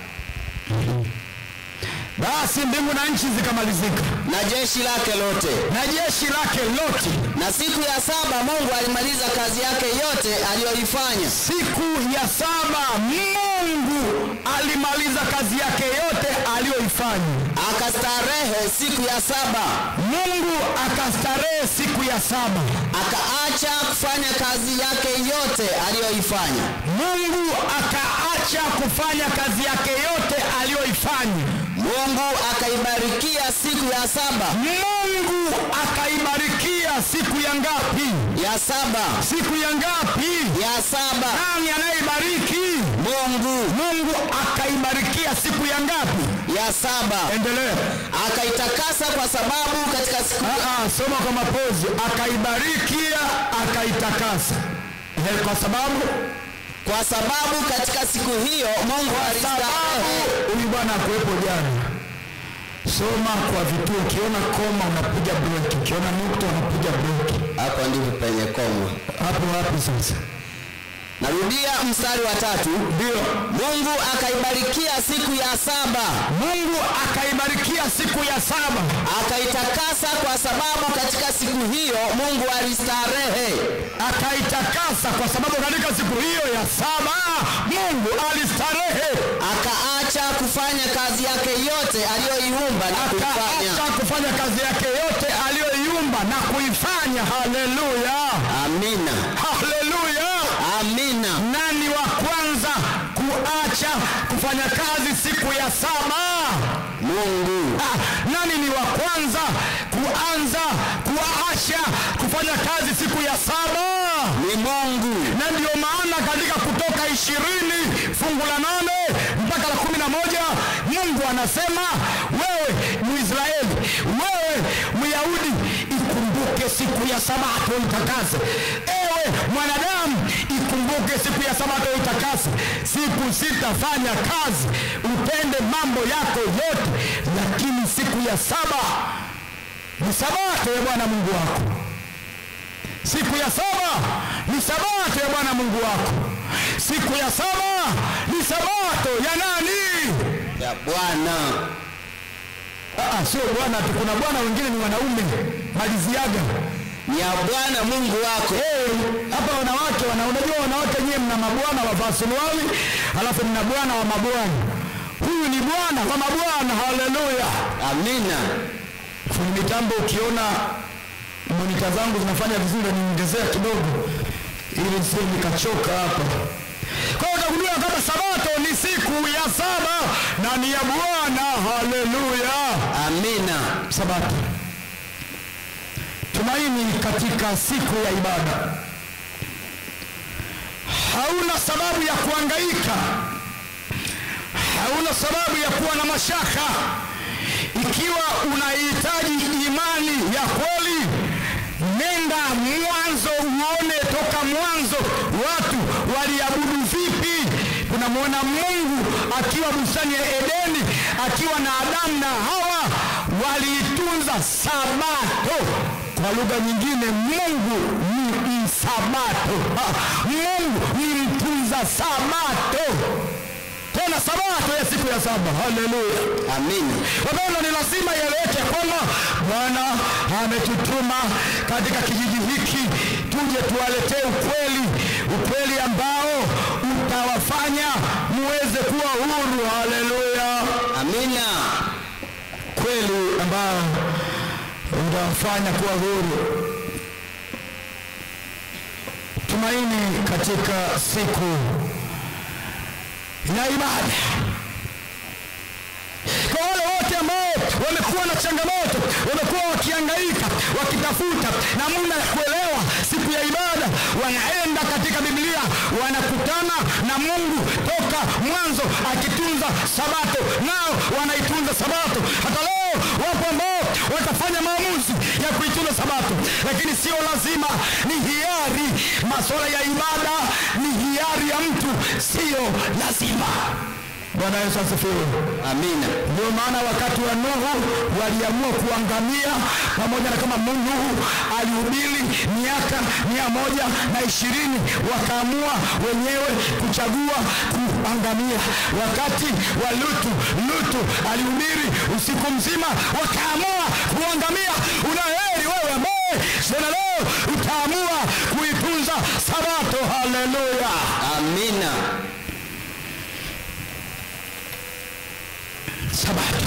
Basi mbingu na nchi zikamalizika
na jeshi lake lote
na jeshi lake lote.
na siku ya saba mungu alimaliza kazi yake yote aliyoifanya
Siku ya saba Mungu alimaliza kazi yake yote aliyoifanya.
akastarehe siku ya saba
Mungu akastarehe siku ya saba.
akaacha kufanya kazi yake yote aliyoifanya
Mungu akaacha kufanya kazi yake yote aliyoifanya.
mungu akaibarikia siku ya saba
Mungu akaibarikia siku ya ngapi?
ya saba
Siku ya ngapi?
ya saba
Nani anayeibariki?
mungu
Mungu akaibarikia siku ya ngapi?
ya saba
Endelea.
akaitakasa kwa sababu katika siku
Ah, ah, soma kwa mapozi. Akaibarikia, akaitakasa. Eh, Kwa sababu
kwa sababu katika siku hiyo mungu alistarehe
sababu huyu bwana akuwepo jana. Soma kwa vituo, ukiona koma unapiga breki, ukiona nukta unapiga breki.
hapo ndipo penye koma
Hapo wapi sasa?
narudia mstari wa tatu
Ndio.
mungu akaibarikia siku ya saba
Mungu akaibarikia siku ya saba,
akaitakasa kwa sababu katika siku hiyo mungu alistarehe
akaitakasa kwa sababu katika siku hiyo ya saba Mungu alistarehe,
akaacha kufanya kazi yake yote aliyoiumba na kuifanya
akaacha kufanya kazi yake yote aliyoiumba na kuifanya. Haleluya,
amina
haleluya.
amina
Nani wa kwanza kuacha kufanya kazi siku ya saba?
mungu
Ah, nani ni wa kwanza kuanza kuacha kufanya kazi siku ya saba?
ni mungu
na ndio maana katika kutoka ishirini fungu la nane mpaka la kumi na moja mungu anasema wewe mwisraeli wewe myahudi ikumbuke siku ya sabato itakase ewe mwanadamu ikumbuke siku ya sabato itakase siku sitafanya kazi utende mambo yako yote lakini siku ya saba ni sabato ya bwana mungu wako siku ya saba ni sabato ya bwana mungu wako siku ya saba ni sabato ya nani
ya bwana
Ah, sio bwana tu kuna bwana wengine ni wanaume maliziaga
ni ya bwana mungu wako
Eh, hapa wanawake wana unajua wanawake nyewe mna mabwana wavaa suruali alafu mna bwana wa mabwana huyu ni bwana wa mabwana haleluya
amina
fundi mitambo ukiona monita zangu zinafanya vizuri niongezea kidogo ili sio nikachoka hapa kwa hiyo utagundua kama sabato ni siku ya saba na ni ya bwana haleluya
amina
sabato tumaini katika siku ya ibada hauna sababu ya kuangaika hauna sababu ya kuwa na mashaka ikiwa unahitaji imani ya kweli nenda mwanzo uone toka mwanzo watu waliabudu vipi tunamwona mungu akiwa bustani ya edeni akiwa na adamu na hawa waliitunza sabato kwa lugha nyingine mungu ni msabato Ha, mungu ni mtunza sabato tena sabato ya siku ya saba haleluya
amina
wapendwa ni lazima ieleweke kwamba bwana ametutuma katika kijiji hiki tuje tuwaletee ukweli ukweli ambao utawafanya muweze kuwa huru haleluya
amina
kweli ambao utawafanya kuwa huru tumaini katika siku ya ibada kwa wale wote ambao wamekuwa na changamoto wamekuwa wakiangaika wakitafuta namna ya kuelewa siku ya ibada wanaenda katika biblia wanakutana na mungu toka mwanzo akitunza sabato nao wanaitunza sabato hata leo wapo ambao watafanya maamuzi ya kuitunza sabato lakini sio lazima ni hiari masuala ya ibada ni hiari ya mtu sio lazima bwana yesu asifiwe
amina
ndio maana wakati wa nuhu waliamua kuangamia pamoja na kama nuhu alihubiri miaka mia moja na ishirini wakaamua wenyewe kuchagua kuangamia wakati wa lutu lutu alihubiri usiku mzima wakaamua kuangamia unaheri wewe ambaye tena leo utaamua kuitunza sabato haleluya
amina
sabato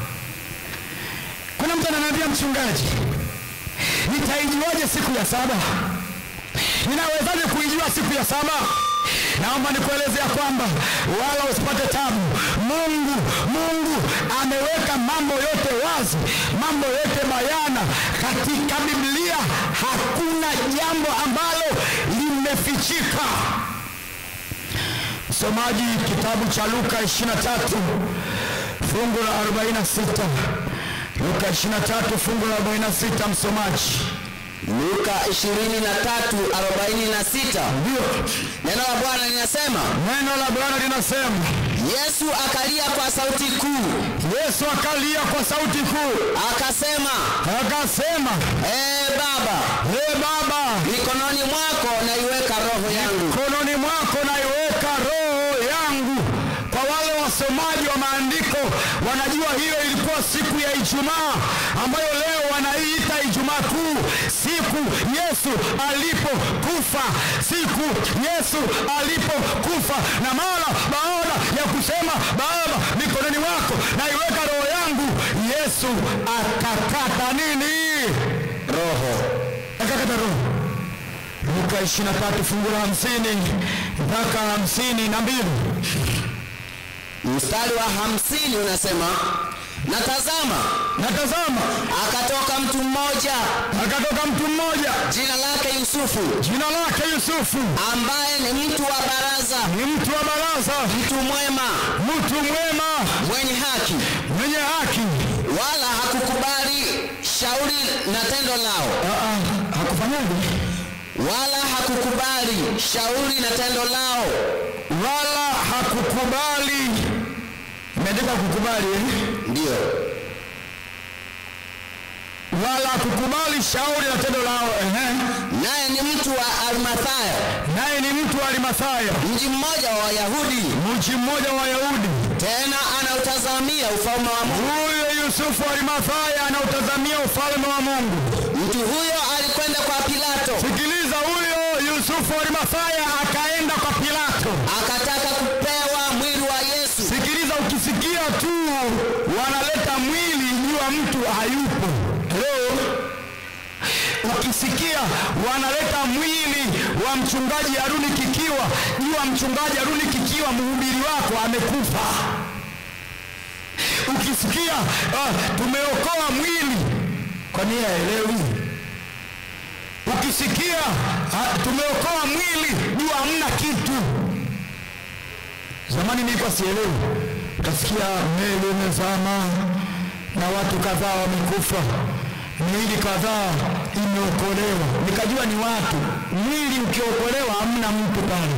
kuna mtu ananiambia mchungaji nitaijuaje siku ya saba ninawezaje kuijua siku ya saba naomba nikueleze ya kwamba wala usipate tabu mungu mungu ameweka mambo yote wazi mambo yote bayana katika biblia hakuna jambo ambalo limefichika msomaji kitabu cha luka 23 fungu la 46 luka 23 fungu la 46 msomaji
luka 23:46
ndio
neno la bwana linasema
neno la bwana linasema
yesu akalia kwa sauti kuu
yesu akalia kwa sauti kuu
akasema
akasema
ee baba
e baba
mikononi mwako naiweka roho yangu
mkononi mwako naiweka roho yangu kwa wale wasomaji wa maandiko wanajua hiyo ilikuwa siku ya ijumaa ambayo leo wanaiita ijumaa kuu siku yesu alipokufa siku yesu alipokufa na mara baada ya kusema baba mikononi mwako naiweka roho yangu yesu akakata nini
roho
akakata roho luka 23 fungu la 50 mpaka 52
mstari wa hamsini unasema na tazama
natazama
akatoka mtu mmoja
akatoka mtu mmoja
jina lake yusufu
jina lake yusufu
ambaye ni mtu wa baraza
ni mtu wa baraza
mtu mwema
mtu mwema
mwenye haki
mwenye haki
wala hakukubali shauri na tendo lao
Ah, ah, hakufanyaje
wala hakukubali shauri na tendo lao
wala hakukubali imeandika kukubali eh?
ndiyo
wala hakukubali shauri na tendo lao ehe.
naye ni mtu wa arimathayo
naye ni mtu wa arimathaya
mji mmoja wa wayahudi
mji mmoja wa wayahudi
tena anautazamia ufalme wa mungu
huyo yusufu wa arimathaya anautazamia ufalme wa mungu
mtu huyo alikwenda kwa pilato
sikiliza huyo yusufu wa arimathaya akaenda kwa pilato
akataka kupewa mwili wa yesu
sikiliza ukisikia tu wanaleta mwili jua mtu hayupo leo ukisikia wanaleta mwili wa mchungaji haruni kikiwa jua mchungaji haruni kikiwa mhubiri wako amekufa ukisikia uh, tumeokoa mwili kwa nia elewi ukisikia uh, tumeokoa mwili jua hamna kitu zamani nilikuwa sielewi utasikia meli imezama na watu kadhaa wamekufa miili kadhaa imeokolewa nikajua ni watu mwili ukiokolewa hamna mtu pale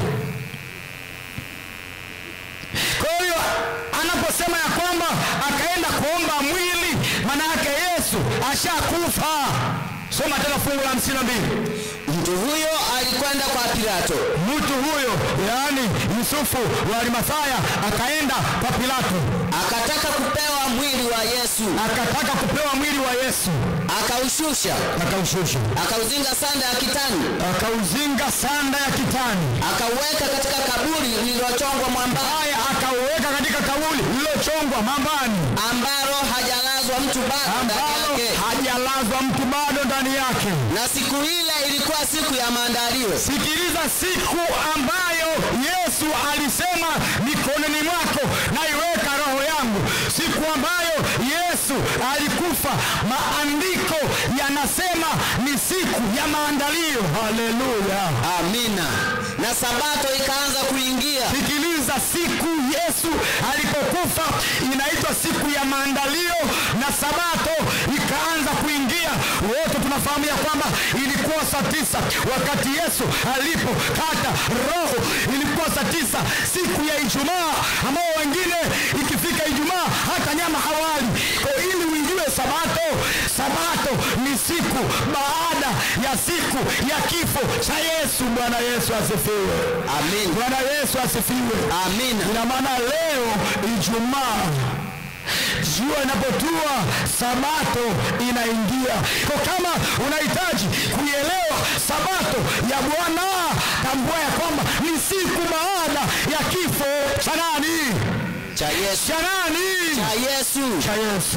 kwa hiyo anaposema ya kwamba akaenda kuomba mwili maana yake yesu ashakufa soma tena fungu la hamsini na mbili
mtu huyo alikwenda kwa pilato
mtu huyo yaani yusufu wa arimathaya akaenda kwa pilato
akataka kupewa mwili wa yesu
akataka kupewa mwili wa yesu
akaushusha
akaushusha
akauzinga sanda ya kitani
akauzinga sanda ya kitani
akauweka katika kaburi lililochongwa mwambani
haya akauweka katika kaburi lililochongwa mambani
ambalo hajalazwa mtu bado ndani
ambalo
yake
hajalazwa mtu bado ndani yake
na siku ile ilikuwa siku ya maandalio
sikiliza siku ambayo yesu alisema mikononi mwako naiweka roho yangu siku ambayo yesu yesu alikufa maandiko yanasema ni siku ya maandalio haleluya
amina na sabato ikaanza kuingia
sikiliza siku yesu alipokufa inaitwa siku ya maandalio na sabato ikaanza kuingia wote tunafahamu ya kwamba ilikuwa saa tisa wakati yesu alipokata roho ilikuwa saa tisa siku ya ijumaa ambao wengine ikifika ijumaa hata nyama hawali Kwa ili uingiwe sabato sabato ni siku baada ya siku ya kifo cha yesu bwana yesu asifiwe
amin
bwana yesu asifiwe
amina
ina maana leo ijumaa jua inapotua sabato inaingia kwa kama unahitaji kuielewa sabato ya bwana tambua ya kwamba ni siku baada ya kifo cha nani
cha yesu
cha nani
cha yesu
cha yesu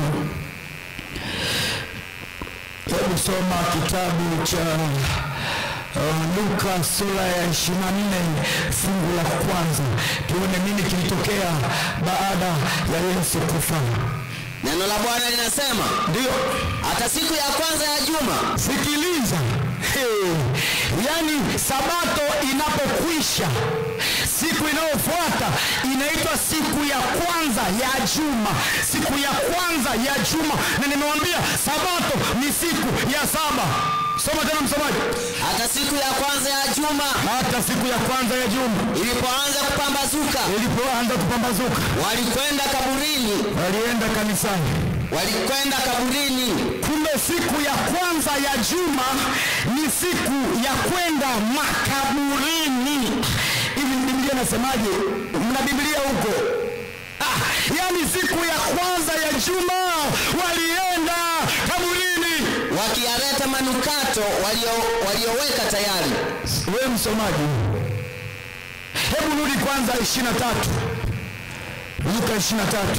hebu soma kitabu cha uh, luka sura ya 24 fungu la kwanza tuone nini kilitokea baada ya yesu kufa
neno la bwana linasema
ndio
hata siku ya kwanza ya juma
sikiliza hey. yaani sabato inapokwisha siku inayofuata inaitwa siku ya kwanza ya juma siku ya kwanza ya juma na nimewambia sabato ni siku ya saba soma tena msomaji
hata siku ya kwanza ya juma
hata siku ya kwanza ya juma
ilipoanza kupambazuka
ilipoanza kupambazuka
walikwenda kaburini
walienda kanisani
walikwenda kaburini
kumbe siku ya kwanza ya juma ni siku ya kwenda makaburini hivi biblia nasemaje mna biblia huko ah, yaani siku ya kwanza ya juma walienda kaburini
wakiyaleta manukato walio- walioweka tayari
wewe msomaji hebu rudi kwanza ishiri na tatu luka ishiri na tatu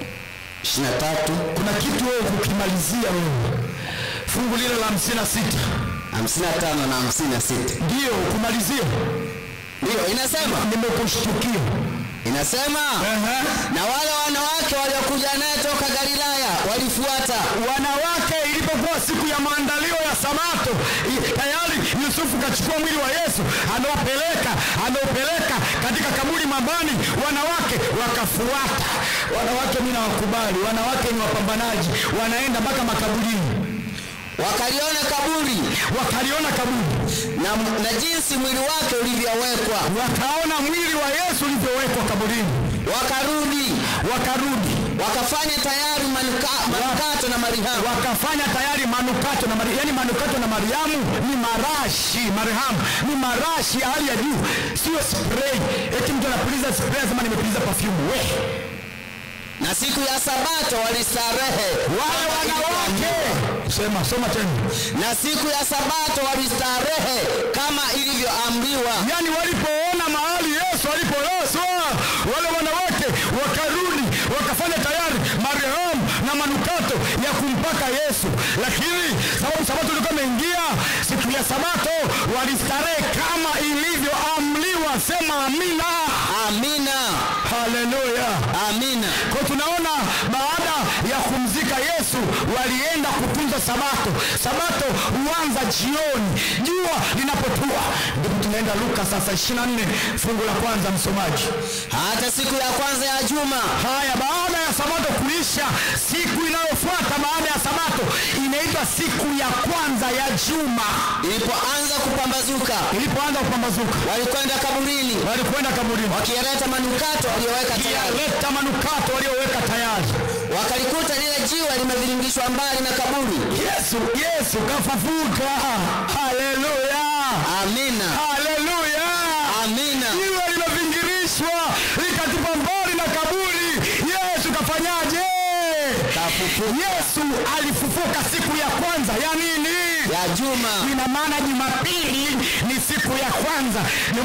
23
kuna kitu wewe kukimalizia wewe fungu lile la hamsini na sita
55 na 56
ndiyo kumalizia
ndiyo inasema
nimekushtukia
inasema
Ehe.
na wale wanawake waliokuja naye toka galilaya walifuata
wanawake ilipokuwa siku ya maandalio ya sabato i- tayari yusufu kachukua mwili wa yesu anaopeleka anaopeleka katika kaburi mabani wanawake wakafuata wanawake mi nawakubali wanawake ni wapambanaji wanaenda mpaka makaburini
wakaliona kaburi
wakaliona kaburi
na, na jinsi mwili wake ulivyowekwa
wakaona mwili wa yesu ulivyowekwa kaburini
wakarudi
wakarudi
wakafanya tayari manuka, manukato na marihamu
wakafanya tayari manukato na Mariamu. Yani manukato na Mariamu ni marashi, marhamu ni marashi ya hali ya juu, sio spray. Eti mtu anapuliza spray anasema nimepuliza perfume. We
na siku ya sabato walistarehe
wale wanawake, sema soma tena,
na siku ya sabato walistarehe kama ilivyoamriwa
yani walipoona mahali Yesu alipolazwa, wale wanawake wakarudi wakafanya tayari marehemu na manukato ya kumpaka Yesu, lakini sababu sabato ilikuwa imeingia, siku ya sabato walistarehe kama ilivyoamriwa. Sema amina,
amina
haleluya.
amina
Kwa tunaona baada ya kumzika Yesu walienda kutunza sabato. Sabato huanza jioni, jua linapotua. Ndipo tunaenda Luka sasa 24 fungu la kwanza, msomaji.
hata siku ya kwanza ya juma
Haya, baada ya sabato kuisha, siku inayofuata baada ya sabato inaitwa siku ya kwanza ya juma.
ilipoanza kupambazuka
Ilipoanza kupambazuka,
walikwenda kaburini
walikwenda kaburini
wakiyaleta manukato walioweka tayari
wakiyaleta manukato walioweka tayari.
wakalikuta lile jiwe limeviringishwa mbali na kaburi
Yesu, Yesu kafufuka. Haleluya,
amina
haleluya.
amina
Jiwe limevingirishwa likatupa mbali na kaburi. Yesu kafanyaje?
Kafufuka.
Yesu alifufuka siku ya kwanza ya nini?
ya juma
ina maana jumapili ni siku ya kwanza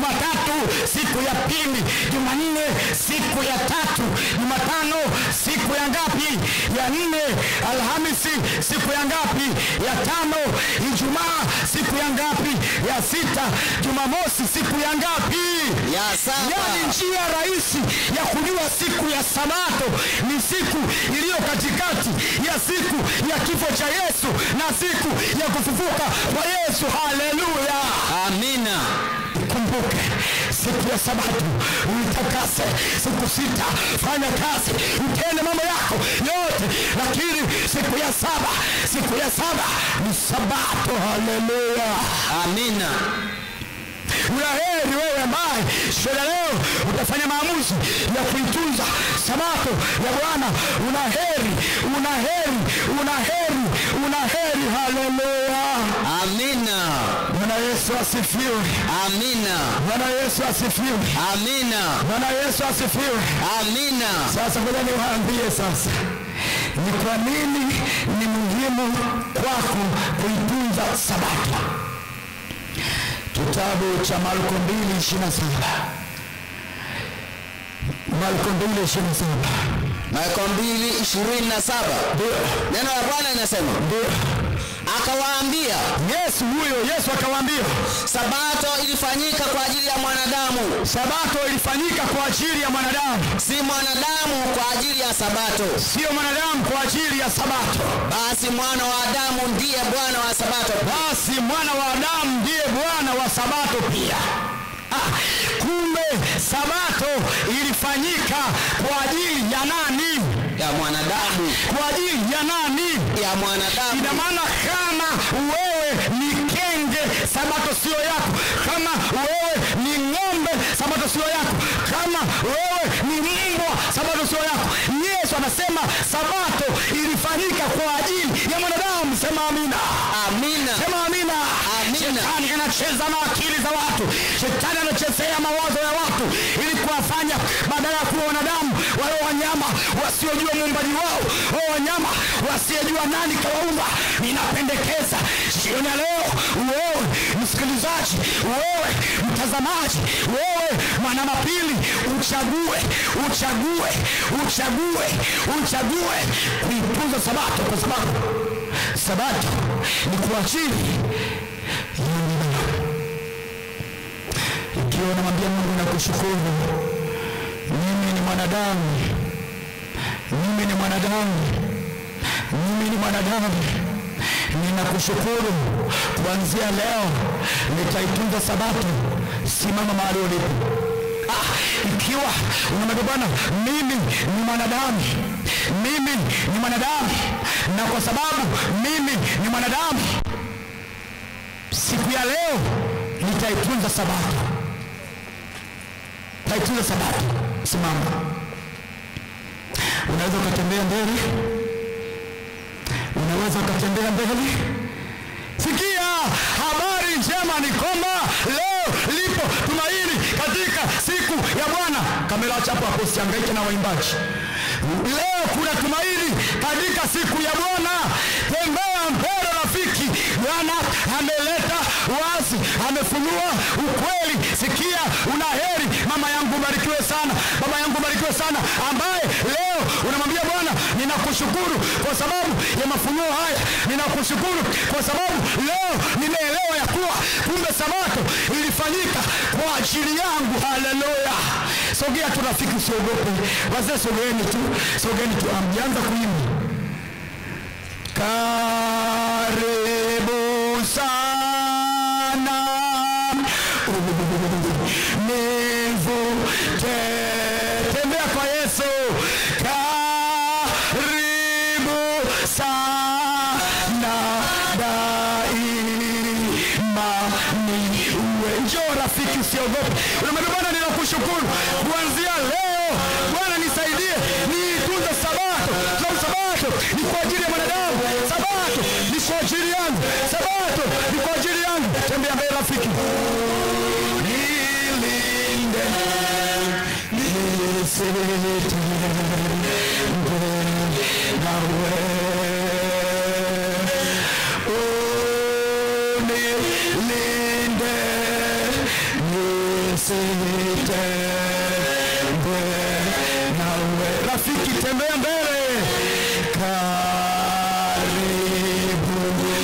jumatatu siku ya pili jumanne siku ya tatu jumatano siku ya ngapi ya nne alhamisi siku ya ngapi ya tano ijumaa siku ya ngapi ya sita jumamosi siku ya ngapi
ya
yaani
saba
njia rahisi ya kujua siku ya sabato ni siku iliyo katikati ya siku ya kifo cha yesu na siku ya kufufuka kwa yesu haleluya
amina
kumbuke siku ya sabato uitakase siku sita fanya kazi utende mambo yako yote lakini siku ya saba siku ya saba ni sabato haleluya
amina
una heri wewe ambaye sheda leo utafanya maamuzi ya kuitunza sabato ya bwana una heri una heri una heri una heri haleluya
amina
bwana yesu asifiwe
amina
bwana yesu asifiwe
amina
bwana yesu asifiwe
amina
sasa ngoja niwaambie sasa ni kwa nini ni muhimu kwako kuitunza sabato kitabu cha marko 227 marko 227
marko mbili ishirini na saba
ndio
neno la bwana linasema
ndio
akawaambia
yesu huyo yesu akawaambia
sabato ilifanyika kwa ajili ya mwanadamu
sabato ilifanyika kwa ajili ya mwanadamu
si mwanadamu kwa ajili ya sabato
sio mwanadamu kwa ajili ya sabato
basi mwana wa adamu ndiye bwana wa sabato
basi mwana wa adamu ndiye bwana wa sabato pia ah, kumbe sabato ilifanyika kwa ajili ya nani
ya mwanadamu
kwa ajili ya nani
ya mwanadamu
ina maana kama wewe ni kenge sabato sio yako kama wewe ni ng'ombe sabato sio yako kama wewe ni mbwa sabato sio yako yesu anasema sabato ilifanyika kwa ajili ya mwanadamu sema amina
amina
sema amina
Amina.
shetani anacheza na akili za watu shetani anachezea mawazo ya watu ili kuwafanya badala ya kuwa wanadamu wale wanyama wasiojua muumbaji wao wao wanyama wasiojua nani kawaumba ninapendekeza jioni ya leo wewe msikilizaji wewe mtazamaji wewe mwanamapili uchague uchague uchague uchague kuitunza sabato kwa sababu sabato ni kwa ajili ya wanadamu ikiwa unamwambia mungu nakushukuru mimi ni mwanadamu mimi ni mwanadamu mimi ni mwanadamu ninakushukuru kuanzia leo nitaitunza sabato simama mahali ulipo ah, ikiwa unamwambia bwana mimi ni mwanadamu mimi ni mwanadamu na kwa sababu mimi ni mwanadamu siku ya leo nitaitunza sabato taitunza sabato simama unaweza ukatembea mbele unaweza ukatembea mbele sikia habari njema ni kwamba leo lipo tumaini katika siku ya bwana kamera chapo hapo usiangaike na waimbaji leo kuna tumaini katika siku ya bwana tembea mbele rafiki bwana ameleta wazi amefunua ukweli sikia una heri mama yangu barikiwe sana baba yangu barikiwe sana ambaye leo unamwambia bwana ninakushukuru kwa sababu ya mafunuo haya ninakushukuru kwa sababu leo nimeelewa ya kuwa kumbe sabato ilifanyika kwa ajili yangu haleluya sogea tu rafiki usiogope wazee sogeeni tu sogeeni tu amjaanza kuimba karibu sana nivute tembea kwa yesu karibu sana daima niwe njoo rafiki usiogope unamwambia bwana ninakushukuru kuanzia leo bwana nisaidie niitunze sabato sababu sabato ni kwa ajili ya mwanadamu sabato ni kwa ajili yangu sabato ni kwa ajili yangu tembea mbele rafiki nilinde nisitende nawe unilinde nisitende nawe rafiki tembea mbele karibu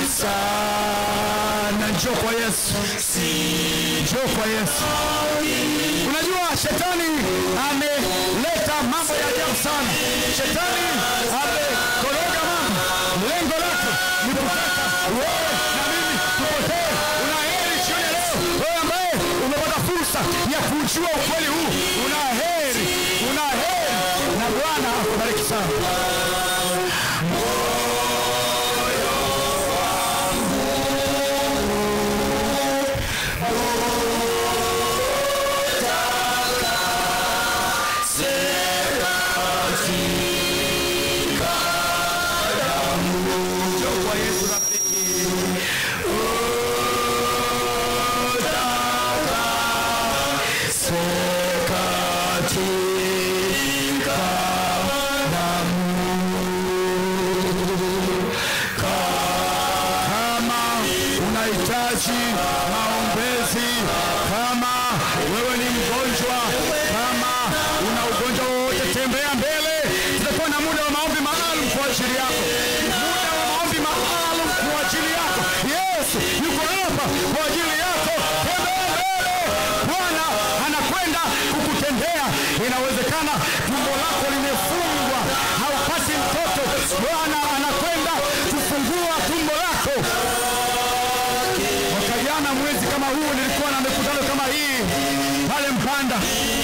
sana njoo kwa yesu njoo kwa yesu unajua shetani ameleta mambo ya ajabu sana shetani amekoroga mambo lengo lake ni kutaka wewe na mimi tupotee una heri jioni ya leo wewe ambaye umepata fursa ya kujua ukweli huu una heri una heri na bwana akubariki sana kwa yesu rafiki katika damu kama unahitaji maombezi kama wewe ni mgonjwa kama una ugonjwa wowote tembea mbele tutakuwa na muda wa maombi maalum kwa ajili yako muda wa maombi maalum kwa ajili yako yesu yuko hapa kwa ajili yako tembea mbele bwana anakwenda kukutendea inawezekana tumbo lako limefungwa haupati mtoto bwana anakwenda kufungua tumbo lako mwaka jana mwezi kama huu nilikuwa na mikutano kama hii pale mpanda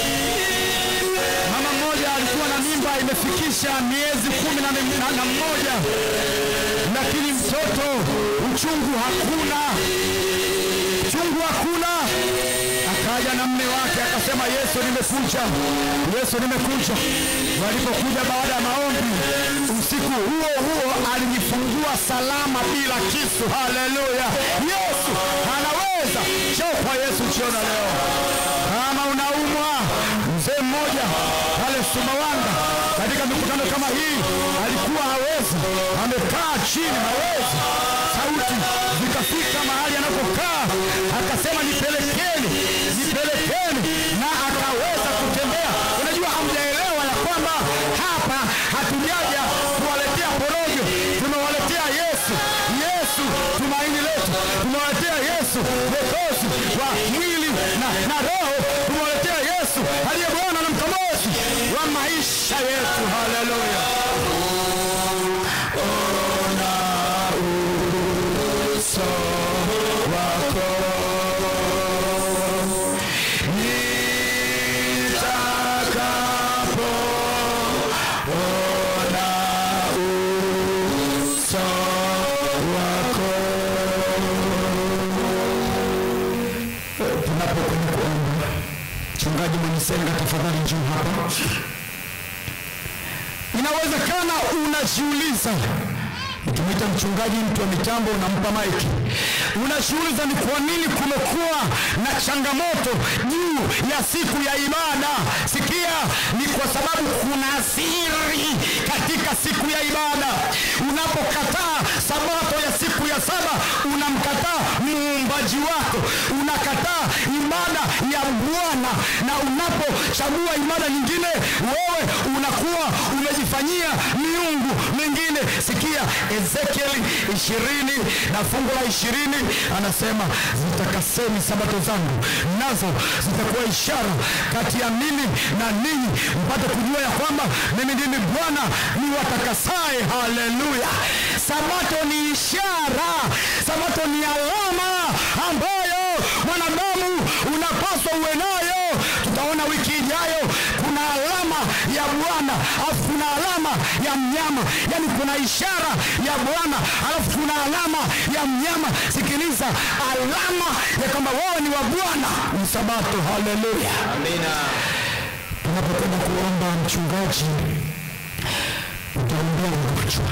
mama mmoja alikuwa na mimba imefikisha miezi kumi na, mi- na, na mmoja lakini mtoto uchungu hakuna uchungu hakuna akaja na mme wake akasema yesu nimekuja yesu nimekuja walipokuja baada ya maombi usiku huo huo alijifungua salama bila kisu haleluya yesu anaweza choo kwa yesu jiona leo kama unaumwa mzee mmoja pale sumawanga katika mikutano kama hii alikuwa hawezi amekaa chini hawezi sauti zikafika mahali anapokaa akasema nipelekeni nipelekeni na akaweza kutembea unajua hamjaelewa ya kwamba hapa hatujaja kuwaletea porojo tumewaletea yesu yesu tumaini letu tumewaletea yesu mwokozi wa mwili na, na roho tumewaletea yesu aliye bwana na mkombozi wa maisha yetu haleluya ona uso wako nitakapo ona uso wako tunapokwenda kuomba mchungaji mwenisenga tafadhali njuu hapa inawezekana unajiuliza ukimwita mchungaji mtu wa mitambo unampa maiki unajiuliza ni kwa nini kumekuwa na changamoto juu ya siku ya ibada sikia ni kwa sababu kuna siri katika siku ya ibada unapokataa sabato ya siku ya saba unamkataa muumbaji wako unakataa ibada ya bwana na unapochagua ibada nyingine wewe unakuwa umejifanyia miungu mingine sikia ezekieli ishirini na fungu la ishirini anasema zitakaseni sabato zangu nazo zitakuwa ishara kati ya mimi na ninyi mpate kujua ya kwamba mimi ndimi bwana ni watakasaye haleluya sabato ni ishara sabato ni alama ambayo mwanadamu unapaswa uwe nayo tutaona wiki ijayo kuna alama ya bwana alafu kuna alama ya mnyama yaani kuna ishara ya bwana alafu kuna alama ya mnyama sikiliza alama ya kwamba wewe ni wa bwana ni sabato haleluya tunapokwenda kuomba mchungaji utaombea ugonjwa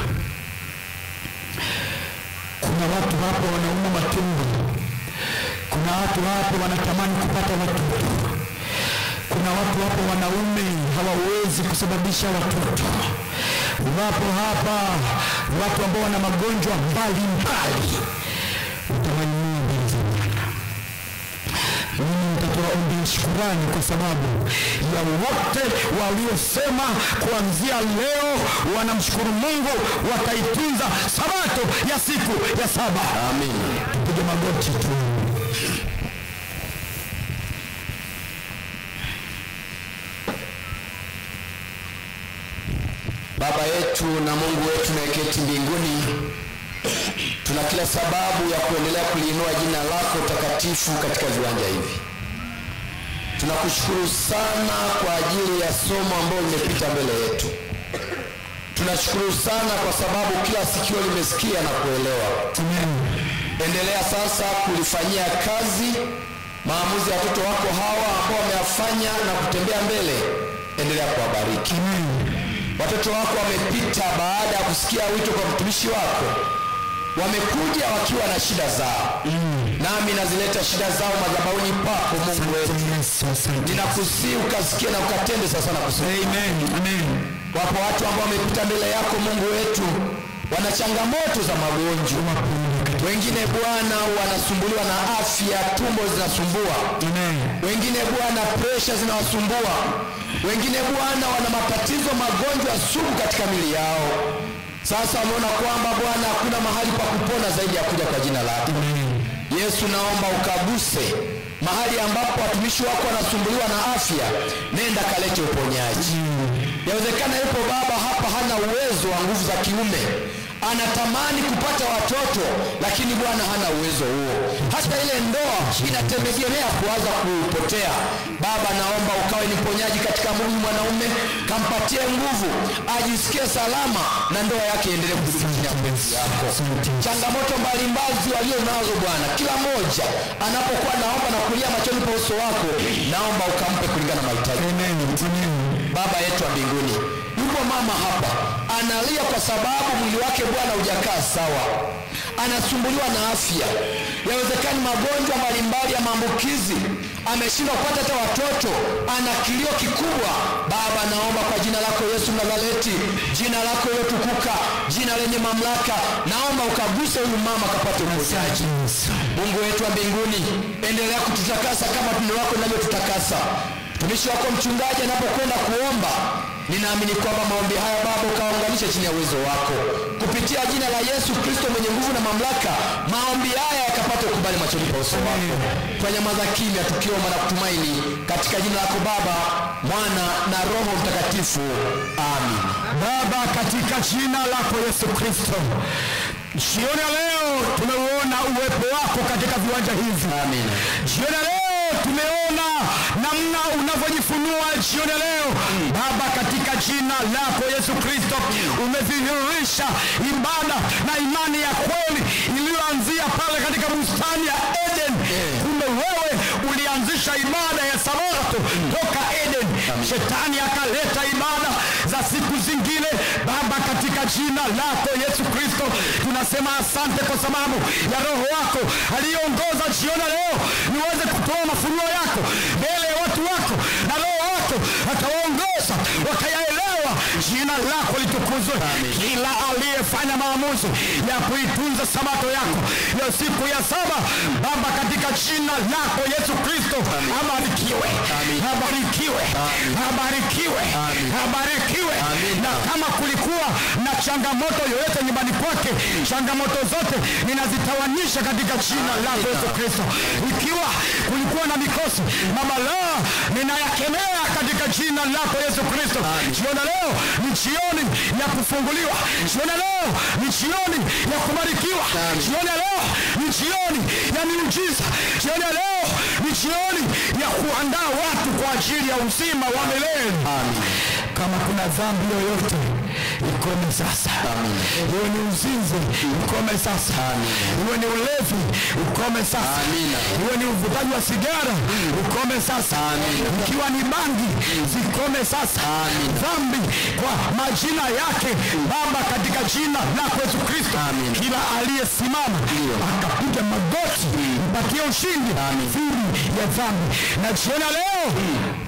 kuna watu hapo wanauma matumbo kuna watu hapo wanatamani kupata watoto kuna watu hapo wanaume hawawezi kusababisha watoto wapo hapa watu ambao wana magonjwa mbalimbali utawainua mbele za bwana mimi mtoto niwaombee shukurani kwa sababu ya wote waliosema kuanzia leo wanamshukuru Mungu, wataitunza sabato ya siku ya saba.
Amin.
Tupige magoti tu.
Baba yetu na Mungu wetu unayeketi mbinguni, tuna kila sababu ya kuendelea kuliinua jina lako takatifu katika viwanja hivi. Tunakushukuru sana kwa ajili ya somo ambalo limepita mbele yetu. Tunashukuru sana kwa sababu kila sikio limesikia na kuelewa. Endelea sasa kulifanyia kazi maamuzi ya watoto wako hawa ambao wameyafanya na kutembea mbele. Endelea kuwabariki. Watoto wako wamepita baada ya kusikia wito kwa mtumishi wako, wamekuja wakiwa na shida zao, nami nazileta shida zao madhabahuni pako Mungu wetu.
Yesu, asante.
Ninakusii ukasikie na ukatende sasa na kusema.
Amen. Amen.
Wapo watu ambao wamepita mbele yako Mungu wetu, wana changamoto za magonjwa. Wengine Bwana wanasumbuliwa na afya, tumbo zinasumbua.
Amen.
Wengine Bwana presha zinawasumbua. Wengine Bwana wana matatizo, magonjwa sugu katika mili yao. Sasa wameona kwamba Bwana hakuna mahali pa kupona zaidi ya kuja kwa jina lako. Yesu, naomba ukaguse mahali ambapo watumishi wako wanasumbuliwa na afya, nenda kalete uponyaji. Yawezekana yupo baba hapa hana uwezo wa nguvu za kiume, anatamani kupata watoto, lakini Bwana hana uwezo huo. Hata ile ndoa inategemea kuanza kupotea. Baba, naomba ukawe ni mponyaji katika mwili mwanaume, kampatie nguvu, ajisikie salama na ndoa yake iendelee kudumu chini ya mapenzi yako. Changamoto mbalimbali walio nazo Bwana, kila mmoja anapokuwa naomba na kulia machoni pa uso wako, naomba ukampe kulingana na mahitaji.
Amen. Amen.
Baba yetu wa mbinguni, yupo mama hapa analia kwa sababu mwili wake Bwana hujakaa sawa, anasumbuliwa na afya, yawezekani magonjwa mbalimbali ya maambukizi, ameshindwa kupata hata watoto, ana kilio kikubwa. Baba, naomba kwa jina lako Yesu Mnazareti, jina lako lilotukuka, jina lenye mamlaka, naomba ukaguse huyu mama akapate uponyaji. Mungu wetu wa mbinguni, endelea kututakasa kama tendo lako linavyotutakasa. Mtumishi wako mchungaji anapokwenda kuomba, ninaamini kwamba maombi haya Baba ukawaunganisha chini ya uwezo wako kupitia jina la Yesu Kristo mwenye nguvu na mamlaka, maombi haya yakapata ukubali machoni pa uso wako. Twanyamaza kimya tukiomba na kutumaini katika jina lako Baba, Mwana na Roho Mtakatifu, amin.
Baba, katika jina lako Yesu Kristo, jioni ya leo tumeuona uwepo wako katika viwanja hivi.
Amin.
Jioni ya leo tumeona namna unavyojifunua jioni ya leo Baba, katika jina lako Yesu Kristo umedhihirisha ibada na imani ya kweli iliyoanzia pale katika bustani ya Eden. Kumbe wewe ulianzisha ibada ya sabato toka Eden. Shetani akaleta ibada za siku zingine. Baba, katika jina lako Yesu Kristo tunasema asante kwa sababu ya Roho wako aliyeongoza jioni ya leo niweze kutoa mafunuo yako mbele ya watu wako, na Roho wako akawaongoza wakayaelewa. Jina lako litukuzwe. Kila aliyefanya maamuzi ya kuitunza sabato yako ya siku ya saba, Baba, katika jina lako Yesu Kristo, abarikiwe, abarikiwe, abarikiwe, abarikiwe. Na kama kulikuwa na changamoto yoyote nyumbani kwake, changamoto zote ninazitawanisha katika jina lako Yesu Kristo. Ikiwa kulikuwa na mikosi, mabalaa ninayakemea katika jina lako Yesu Kristo. Jioni leo ni jioni ya kufunguliwa. Jioni leo ni jioni ya kubarikiwa. Jioni leo ni jioni ya miujiza. Jioni leo ni jioni ya kuandaa watu kwa ajili ya uzima wa milele. Kama kuna dhambi yoyote ikome sasa. Iwe ni uzinzi ukome sasa. Iwe ni ulevi ukome sasa. Iwe ni uvutaji wa sigara ukome sasa. Ikiwa ni bangi zikome sasa. Dhambi kwa majina yake Baba, katika jina lako Yesu Kristo, kila aliyesimama akapiga magoti mpatie ushindi dhidi ya dhambi. Na jioni ya leo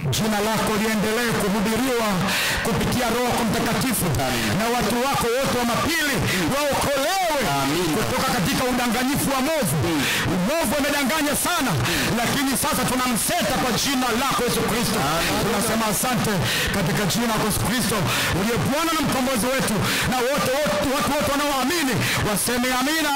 jina lako liendelee kuhubiriwa kupitia roho yako mtakatifu na watu wako wote wa mapili waokolewe kutoka katika udanganyifu wa movu movu amedanganya sana lakini sasa tunamseta kwa jina lako yesu kristo tunasema asante katika jina lako yesu kristo uliye bwana na mkombozi wetu na wote wote watu wote wanaoamini waseme amina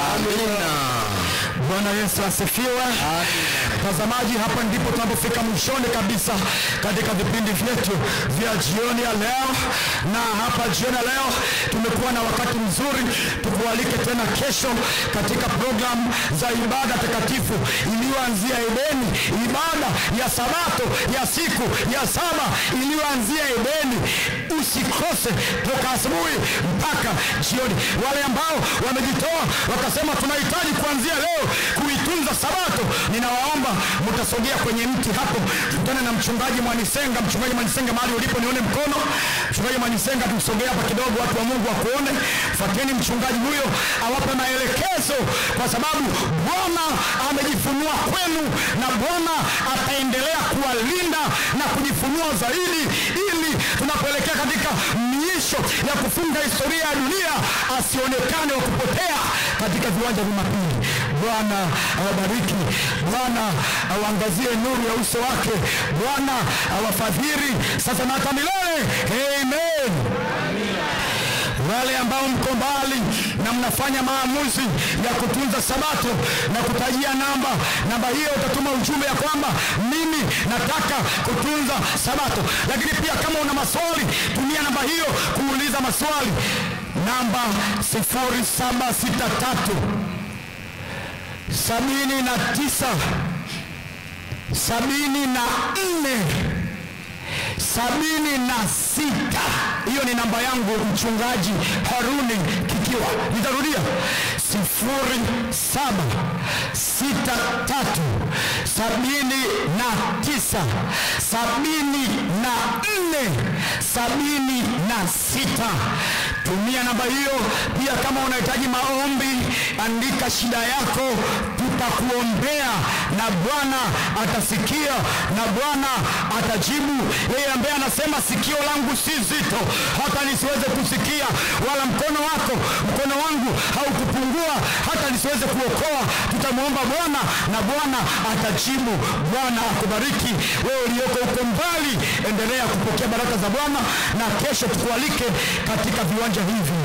bwana yesu asifiwe mtazamaji hapa ndipo tunapofika mwishoni kabisa katika vipindi vyetu vya jioni ya leo na hapa jioni ya leo tumekuwa na wakati mzuri tukualike tena kesho katika programu za ibada takatifu iliyoanzia edeni ibada ya sabato ya siku ya saba iliyoanzia edeni usikose toka asubuhi mpaka jioni wale ambao wamejitoa wakasema tunahitaji kuanzia leo kuitunza sabato ninawaomba mtasogea kwenye mti hapo tutane na mchungaji mwanisenga mchungaji mwanisenga mahali ulipo nione mkono mchungaji mwanisenga tumsogea hapa kidogo watu wa mungu wakuone fuateni mchungaji huyo awape maelekezo kwa sababu bwana amejifunua kwenu na bwana ataendelea kuwalinda na kujifunua zaidi ili tunapoelekea katika miisho ya kufunga historia ya dunia asionekane wa kupotea katika viwanja vya mapili bwana awabariki bwana awaangazie nuru ya uso wake bwana awafadhili sasa na hata milele amen wale ambao mko mbali na mnafanya maamuzi ya kutunza sabato na kutajia namba namba hiyo utatuma ujumbe ya kwamba mimi nataka kutunza sabato lakini pia kama una maswali tumia namba hiyo kuuliza maswali namba 0763 sabini na tisa sabini na nne sabini na sita hiyo ni namba yangu mchungaji haruni kikiwa nitarudia sifuri saba sita tatu sabini na tisa sabini na nne sabini na sita tumia namba hiyo pia kama unahitaji maombi andika shida yako tutakuombea na bwana atasikia na bwana atajibu yeye ambaye anasema sikio langu si zito hata nisiweze kusikia wala mkono wako mkono wangu haukupungua hata nisiweze kuokoa tutamwomba bwana na bwana atajibu bwana akubariki wewe uliyoko huko mbali endelea kupokea baraka za bwana na kesho tukualike katika viwanja hivi